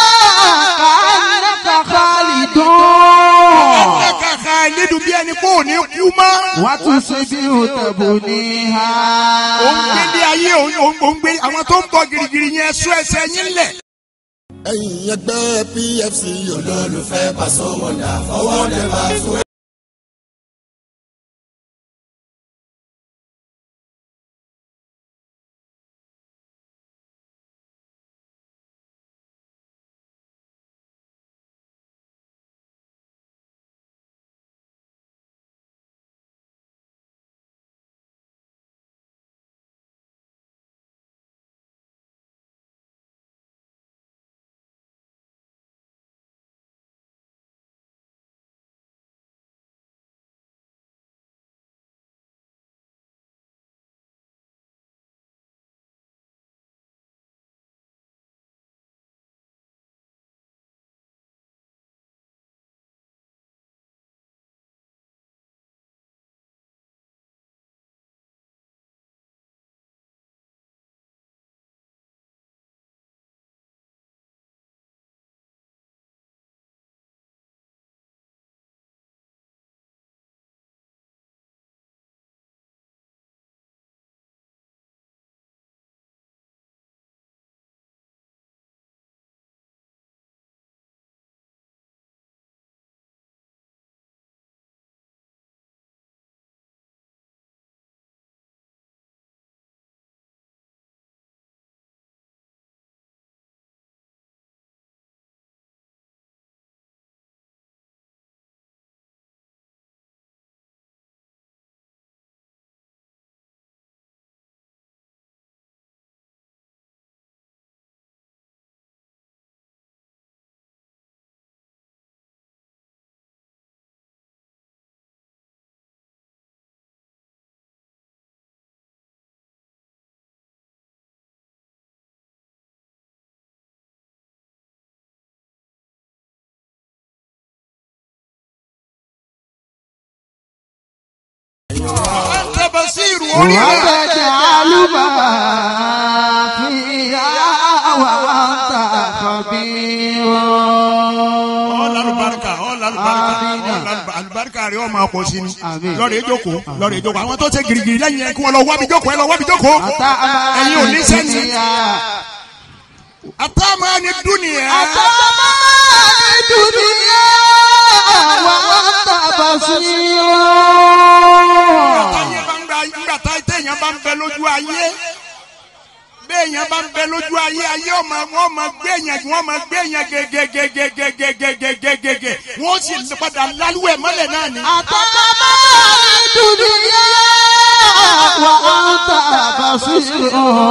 كأنك خالد ẹ̀ka khalidu bí ẹni pé ò ní kú mọ́. وتصبح تبنيها ò ń gbé ní ayé ò ń- ò ń ò ń gbé àwọn tó ń bọ̀ girigiri yẹn sún ẹsẹ̀ yín lẹ̀. ẹ̀yin ẹgbẹ́ pfc olólùfẹ́ pàṣẹ wọ̀dà fọwọ́ dẹ̀ bá fún ẹ. anta basiru oríran. وتجعل ما فيها وأنت خبير ọlọ́lùbáríkà ọlọ́lùbáríkà ọlọ́lùbáríkà rẹ̀ ọmọ ọkọ̀ sí ni lọ́ọ̀rẹ́ jókòó lọ́ọ̀rẹ́ jókòó àwọn tó ṣe girigiri lẹ́yìn ẹ̀ kí wọ́n lọ wábi jókòó ẹ lọ wábi jókòó ẹ̀yin ò ní sẹ́ni. àtàwọn ẹni dúnìyà. الدنيا وأنت بصير nígbà tá téèyàn bá ń bẹ lójú ayé béèyàn bá ń bẹ lójú ayé ayé ọmọ wọn máa gbé yẹn wọn máa gbé yẹn gẹgẹgẹgẹgẹgẹgẹgẹgẹgẹ wọn sì padà lálùwẹ̀ mọ́lẹ̀ náà ni. الدنيا وأنت بصير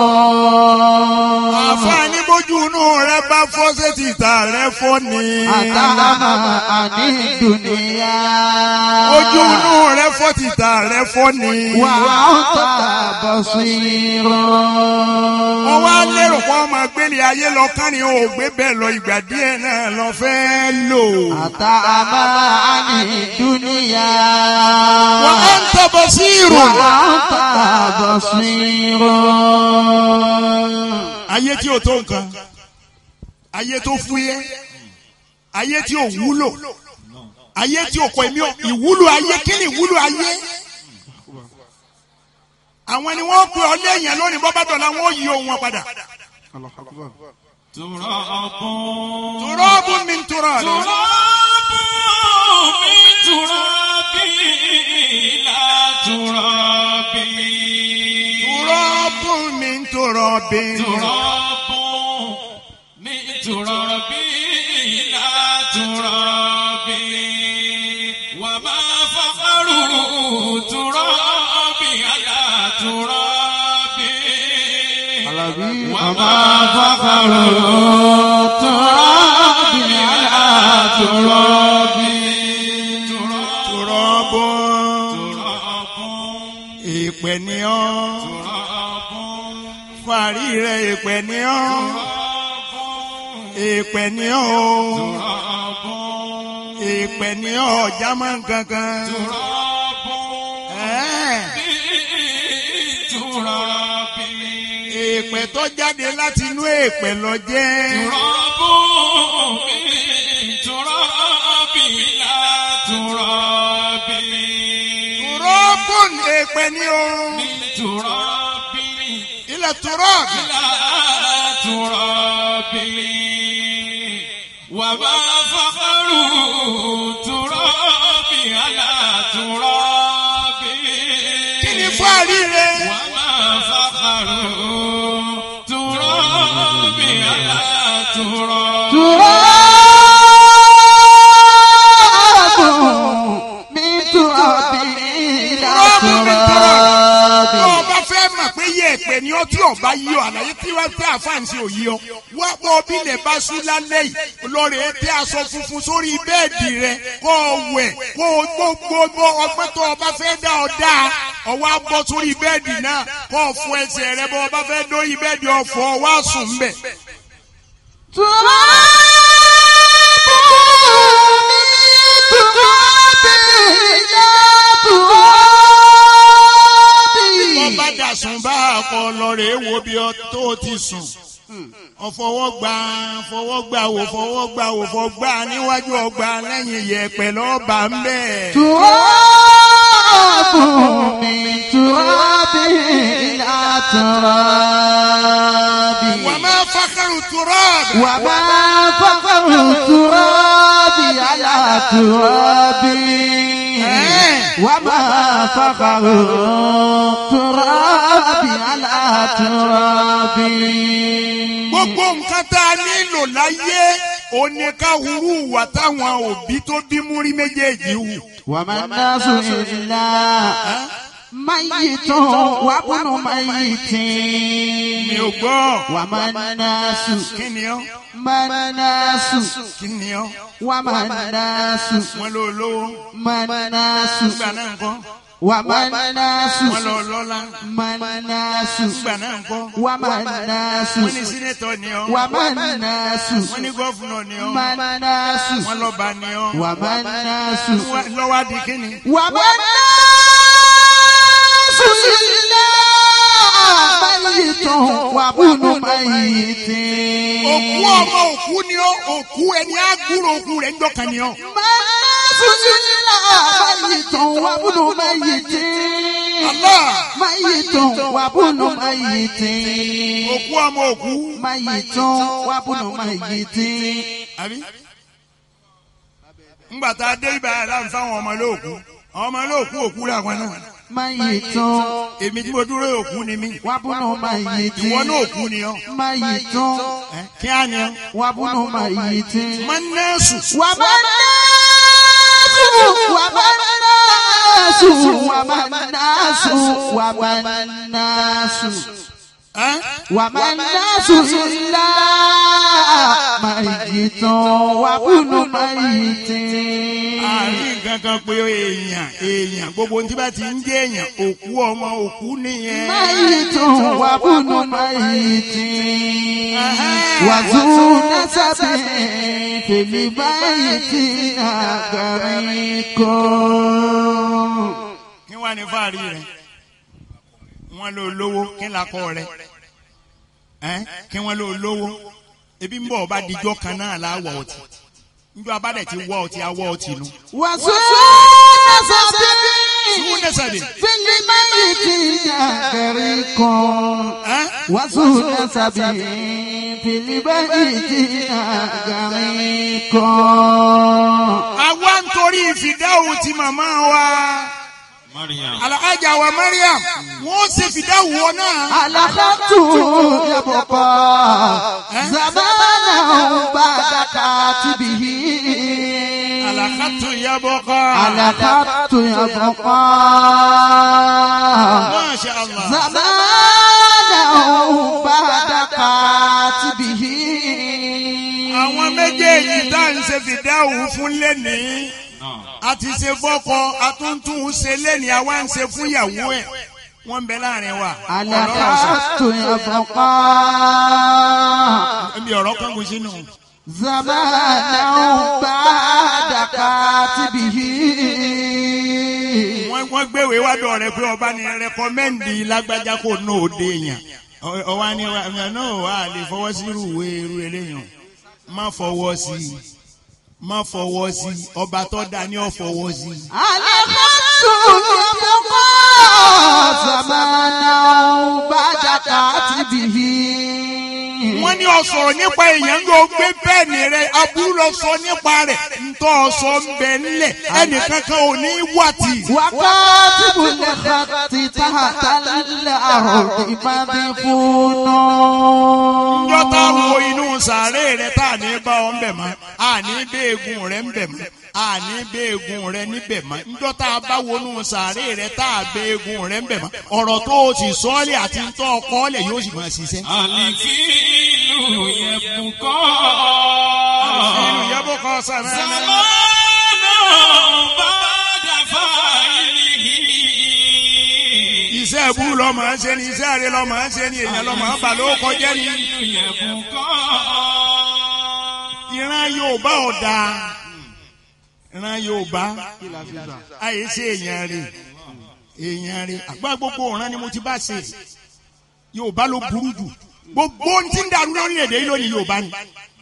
àfààní bójú inú rẹ bá fọ́ sétí ìta rẹ fọ́ ni. أتعمى عن الدنيا ojú inú rẹ fọ́ tìta rẹ fọ́ ni. وأنت بصير wọ́n wá lérò pé ọmọ gbélé ayé lọ kárin o ò gbé bẹ́ẹ̀ lọ ìgbà díẹ̀ náà lọ fẹ́ lò. أتعمى عن الدنيا وأنت بصير وأنت بصير ayé tí ò tó nǹkan ayé tó fúyẹ́ ayé tí ò wúlò ayé tí ò kọ èmi ò ìwúlò ayé kí ni ìwúlò ayé àwọn ni wọ́n pe ọ lẹ́yìn lónìí bọ́ bá dọ̀la wọ́n yí ohun wọn padà. tùrọ́bù mi tùrọ́bù. tùrọ́bù mi tùrọ́bù. turabin. turabun ní turabi ìlà turabi wà má fàkàrù turabi àlà turabi. wà má fàkàrù turabi àlà turabi. turabun. ìpè ní ọ́. fàárí rẹ̀ ìpè ní ọ́. ìpè ní ọ́. ìpè ní ọ́ jámọ́ kankan. ìpè tó jáde láti inú ìpè lọ jẹ́. turabun mi turabi ìlà turabi. turabun ìpè ní ọ́. turabi ilẹ̀ turab. ìlà turabi. wà má fàkàrù turabi àlà turabi. kí ni fàárí rẹ̀. wà má fàkàrù turabi àlà turabi. tó o bá fẹ́ mọ̀ pé yẹ ẹ̀pẹ̀ ni ó tí ò bá yí ọ àlàyé tí wọ́n tẹ́ àfáàǹsì ò yí ọ wá pọ̀ bí lè bá sún lálẹ́ yìí lọ́ọ̀rẹ́ tẹ́ aṣọ funfun sórí bẹ́ẹ̀dì rẹ kó o wẹ̀ kó o gbogbo ọgbẹ́ tó o bá fẹ́ dá ọ dá ọwọ́ abọ́ sórí bẹ́ẹ̀dì náà kó o fọ ẹsẹ̀ rẹ bọ́ ọ bá fẹ́ dórí bẹ́ẹ̀dì ọ̀fọ̀ ọwọ́ àsùn mbẹ̀. wọ́n bá dàsùn bá àpọ̀ lọ́rẹ̀ wo bí ọ tó ti sùn ọfọwọ́gba fọwọ́gba wò fọwọ́gba wò fọgbà níwájú ọgbà lẹ́yìn yẹ̀pẹ̀ lọ́ọ̀bà ń bẹ̀. wà má fakaru turabi. wà má fakaru turabi ala turabi. wà má fakaru turabi ala turabi. gbogbo nǹkan tá a nílò láyé òní ká hurú wà táwọn òbí tó bí múrí méjèèjì hù. wà má nasu illa mayitun wà bùnú mayitin. mi ò gbọ́. wà má nasu. kí ni ọ́. má nasu. kí ni ọ́. wà má nasu. wọ́n ló lówó. má nasu. gbà náà nǹkan. wà má nasu. wọ́n lọ lọ́la. má nasu. gbà náà nǹkan. wà má nasu. wọ́n ní sínétọ̀ ni ọ́. wà má nasu. wọ́n ní gọ́fúnọ̀ ni ọ́. má nasu. wọ́n lọ́ba ni ọ́. wà má nasu. lọ́wọ́ di kí ni. wà má nasu ilé mayitun wà bùnú mayitin. òkú ọmọ òkú ni ọ́ òkú ẹni àgúrò òkú rẹ̀ ń dọ̀kan ni ọ́. nasu ilé mayitun wà bùnú mayitin. mayitun wà bùnú mayitin. òkú ọmọ òkú. mayitun wà bùnú mayitin. àbí. ńgbà tá a dé ibà yàrá láǹfà àwọn ọmọ lóòkú àwọn ọmọ lóòkú òkú làwọn náà mayitun. èmi tí mo dúró òkú ni mí. wàbùnú mayitin. ìwọ náà òkú ni ọ. mayitun. kí á ní ọ. wàbùnú mayitin. mọ́nẹ́sù. wàmánásù. wàmánásù. wàmánásù. wàmánásù. wàmánásù ilá mayitun wàbùnú mayitin. àárín kankan pé èèyàn èèyàn gbogbo ní tí bá ti ń jẹ́ èèyàn òkú ọmọ òkú nìyẹn. mayitun wàbùnú mayitin. wàzú nasabi fèlè mayitin àgàríkọ. kí wàá ní fáàrí rẹ wọn lò lówó kí lakọ rẹ kí wọn lò lówó ebi ń bọ̀ ọba dijọ́ kan náà la wọ̀ ọtí njọ abadẹ ti wọ ọtí awọ ọtí nu. wàzú nasabi sùn nẹsàbí. fèlè mayitin àgàríkọ. wàzú nasabi fèlè mayitin àgàríkọ. àwa ń torí ìfìdáhùn ti màmá wa alhaja wa mariam wọ́n ṣe fìdáwù wọn náà. alakatu yabọkọ zamana badaka tibihi. alakatu yabọkọ. alakatu yabọkọ. masha allah. zamana badaka tibihi. àwọn méjèèjì tá à ń ṣe fìdáwù fún lẹ́nìí a ti ṣe fọ́kọ atúntún ṣe lẹ́nìí àwa ń ṣe fún ìyàwó ẹ̀ wọ́n ń bẹ láàrin wa. alakatu yabọkọ. ẹbí ọ̀rọ̀ kan kò sínú. zamana badaka tibihi. wọ́n wọ́n gbéwèé wá dọ̀ rẹ pé ọba ni rẹkọmẹ́ndì lágbájá kò ná òde yàn ọwọ́ ni wa náà wà á lè fọwọ́ sí irú ìwé irú eléyàn má fọwọ́ sí i má fọwọ́ sí i ọba tó dá ní ọ̀ fọwọ́ sí i. alakatu yabọkọ. zamana badaka tibihi. wọ́n ní ọ̀sọ̀rọ̀ nípa èèyàn ló gbé bẹ́ẹ̀ni rẹ̀ aburú lọ sọ nípa rẹ̀ ntọ́ ọ̀sọ̀ ń bẹ nílẹ̀ ẹnìkankan ò ní wà tì. وكاتب الخط تحت الأرض مدفون njọ́ tá a wo inú sàárè rẹ̀ tá a ní bá ọ ń bẹ̀ mọ́ a ní béègùn rẹ̀ ń bẹ̀ mọ́ a ní béègùn rẹ̀ níbẹ̀ mọ́ njọ́ tá a bá wọnú sàárè rẹ̀ tá a béègùn rẹ̀ ń bẹ̀ mọ́ ọ̀rọ̀ tó o sì sọ́ọ́lẹ̀ àti ntọ́ ọkọ́ọ́lẹ̀ yóò sì máa ṣiṣẹ́. àlìfíìlù yẹ̀bùn kọ́. àlìfíìlù yẹ̀bùn kọ́ sàmẹ́. sàmánà bá dàfà ìlìhì. iṣẹ́ ìbúrú lọ́ máa ń ṣe ni iṣẹ́ àrẹ lọ́ máa ń ṣe ni èèyàn lọ́ máa ń bà ló kọjá ni. yẹ̀bùn kọ́. ìran Yorùbá ọ̀dà ìran Yorùbá àyè ṣe èèyàn rè èèyàn rè àgbà gbogbo ọ̀ràn ni mo ti bá ṣe Yorùbá ló burú jù gbogbo ohun tí ń dàrú lórílẹ̀‐èdè yìí lónìí Yorùbá ni.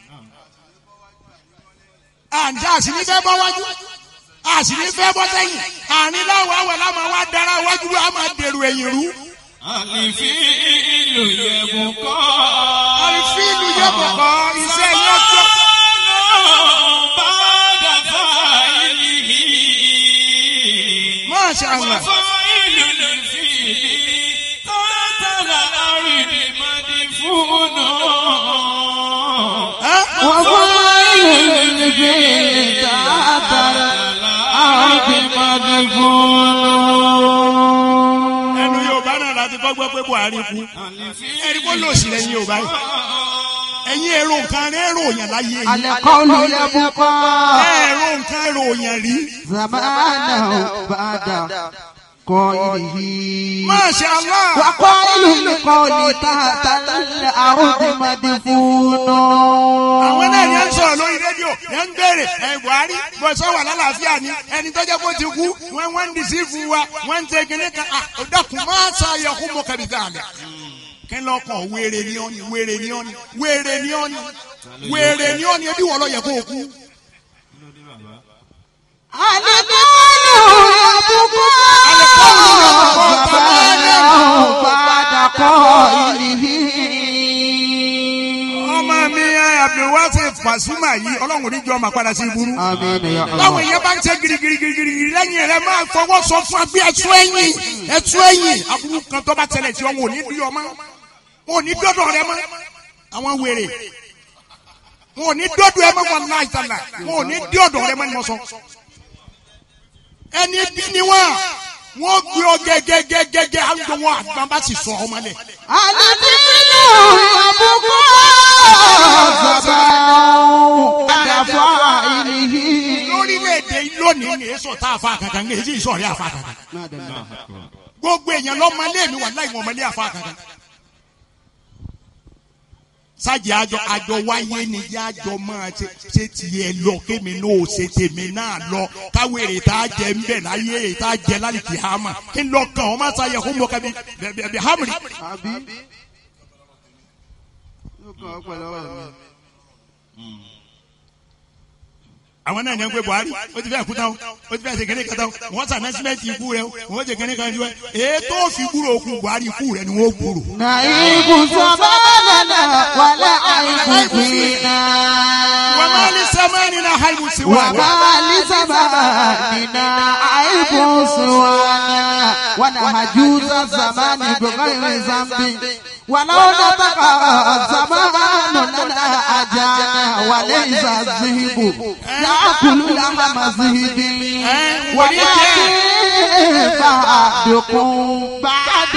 àǹtí àṣìní fẹ́ bọ́ wájú àṣìní fẹ́ bọ́ sẹ́yìn àárín láwọn àwẹ̀ láwọn wá dára wájú ló á máa dèrò ẹ̀yìn rú. àlìfíìlù yẹ̀bùn kọ́. àlìfíìlù yẹ̀bùn kọ́ iṣẹ́ yẹn tó. bá dàfà ìlìhì. Masha Allah. وفاعل للفعل تحت الأرض مدفون وفاعل للفعل تحت الأرض مدفون ẹnu Yorùbá náà láti kọ́ gbọ́ pé Buhari kú ẹni kó lò sí lẹ́yìn Yorùbá yìí ẹ̀yin èrò nǹkan rẹ̀ èrò yàn láyé yìí القول يبقى èrò nǹkan èrò yàn rí. زمانه بعد قائله Masha Allah. وقائل القول تحت الأرض مدفون àwọn náà ni ẹ ń sọ̀rọ̀ lórí rédíò ẹ ń béèrè ẹ Buhari bó sọ wà lálàáfíà ni ẹni tó jẹ́ kó ti kú wọ́n wọ́n ń dìsí fún wa wọ́n ń tẹ kíní kan à ó dàkún máa sa ayọ̀kú mọ́ kẹ́bi dáadáa. kí lọ́kàn wéere ni ọ́ ni wéere ni ọ́ ni wéere ni ọ́ ni wéere ni ọ́ ni ebi wọ́n lọ yẹ kó o kú. ọmọ mi abdulwasi Pasuma yìí ọlọ́run oníjọ ọmọ padà sí iburu. báwo ìyẹn bá ń ṣe girigirigiri lẹ́yìn rẹ̀ máa fọwọ́ sọ fún agbé ẹ̀tú ẹ̀yìn ẹ̀tú ẹ̀yìn aburú kan tó bá tẹ̀lé tí wọn ò ní bí ọmọ wọn ò ní dọ́dọ̀ rẹ mọ́ àwọn wèrè wọn ò ní dọ́dọ̀ ẹ mọ́ wọn láì tàlà wọn ò ní dí ọ̀dọ̀ rẹ mọ́ ni wọ́n sọ. ẹni bí ni wọn wọn gbé ọ gẹgẹgẹgẹgẹ àwọn wọn àgbọn bá sì sọ ọmọ lẹ. lórílẹ̀‐èdè lónìí ní èso tá a fa kankan ní èyí ìsọ̀rí àfa kankan. gbogbo èèyàn lọ́mọlé mi wà láì mọ̀mọ́lé àfa kankan. sáàjì àjọ àjọ wáyé ni yá àjọ máa ṣe ṣe tiẹ̀ lọ kémi náà ò ṣe tèmi náà lọ káwéèrè tá a jẹ ńbẹ láyé èyí tá a jẹ lálìkì hàmà kí n lọ kàn ọ́ má sáyẹ kó mọ kẹbi bẹbẹ hàmìrì. àwọn náà ní ń pè Buhari ó ti fẹ́ kú tán ó ti fẹ́ ṣe kéde kan tán wọ́n sàn nẹ́símẹ́ǹtì ikú rẹ wọ́n ṣe kéde kan jù ẹ ètò òfin gbúrò òkú Buhari ikú rẹ ni wọ́n gbúrò. Nàìkú sọ́mọ́nà wàlá àìkú fìnnà. wà á ní sẹ́mẹ́ni náà haimu sí Wà wa. á ní sábà nínà àìkú sí wa. ونهجوز الزمان بغير ذنب ولو نطق الزمان لنا أجانا وليس الذهب يأكل لحم ذهب ولكن فأدكم بعد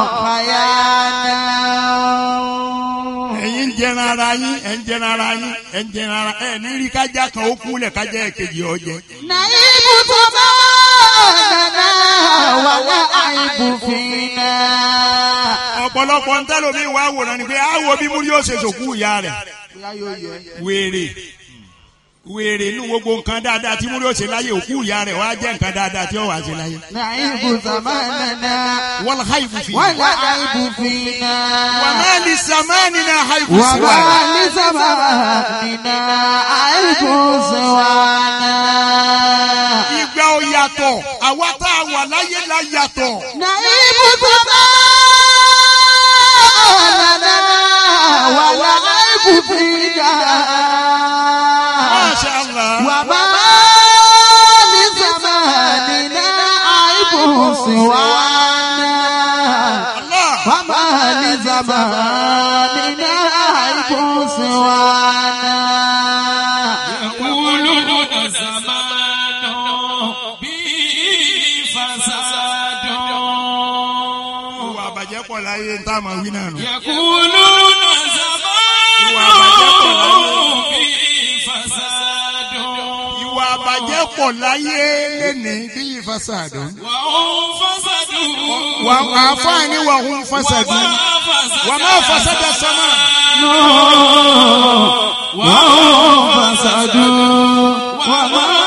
خيانا ẹ̀yin ń jẹran ara yín ẹ̀ ń jẹran ara yín ẹ̀ ń jẹran ara ẹ̀ ní rí kájà kan ó kúlẹ̀ kájà èkejì ọ̀jẹ̀. نعيب زماننا ولا عيب فينا ọ̀pọ̀lọpọ̀ ń tẹ́lẹ̀ omi wá wòran ni pé á wo bí múrí yóò ṣe sòkú ìyá rẹ̀ wèrè wèrè inú gbogbo nǹkan dáadáa tí múrí yóò ṣe láyé òkú ìyá rẹ̀ wá jẹ́ nǹkan dáadáa tí ó wà ṣe láyé. نعيب زماننا wal haibu fi. ولا عيب فينا وما لزماننا حيث وما سوانا لزماننا عيب سوانا ìgbà ò yàtọ̀ àwa tá a wà láyé la yàtọ̀. نعيب زماننا ولا عيب فينا Masha Allah. وما لزماننا عيب سوانا وما لزماننا عيب سوانا يقولون زمان به فساد ìwà àbàjẹ́ pọ̀ láyé ń tá a máa wí náà nù. يقولون زمان ìwà àbàjẹ́ pọ̀ láyé. به فساد ìwà àbàjẹ́ pọ̀ láyé lẹ́ni bí ìfàsàdùn. وهم فسدوا wà á fáàní wà hún fàsàdùn. wà má fàsàdà sọ́mà. وهم فسدوا وما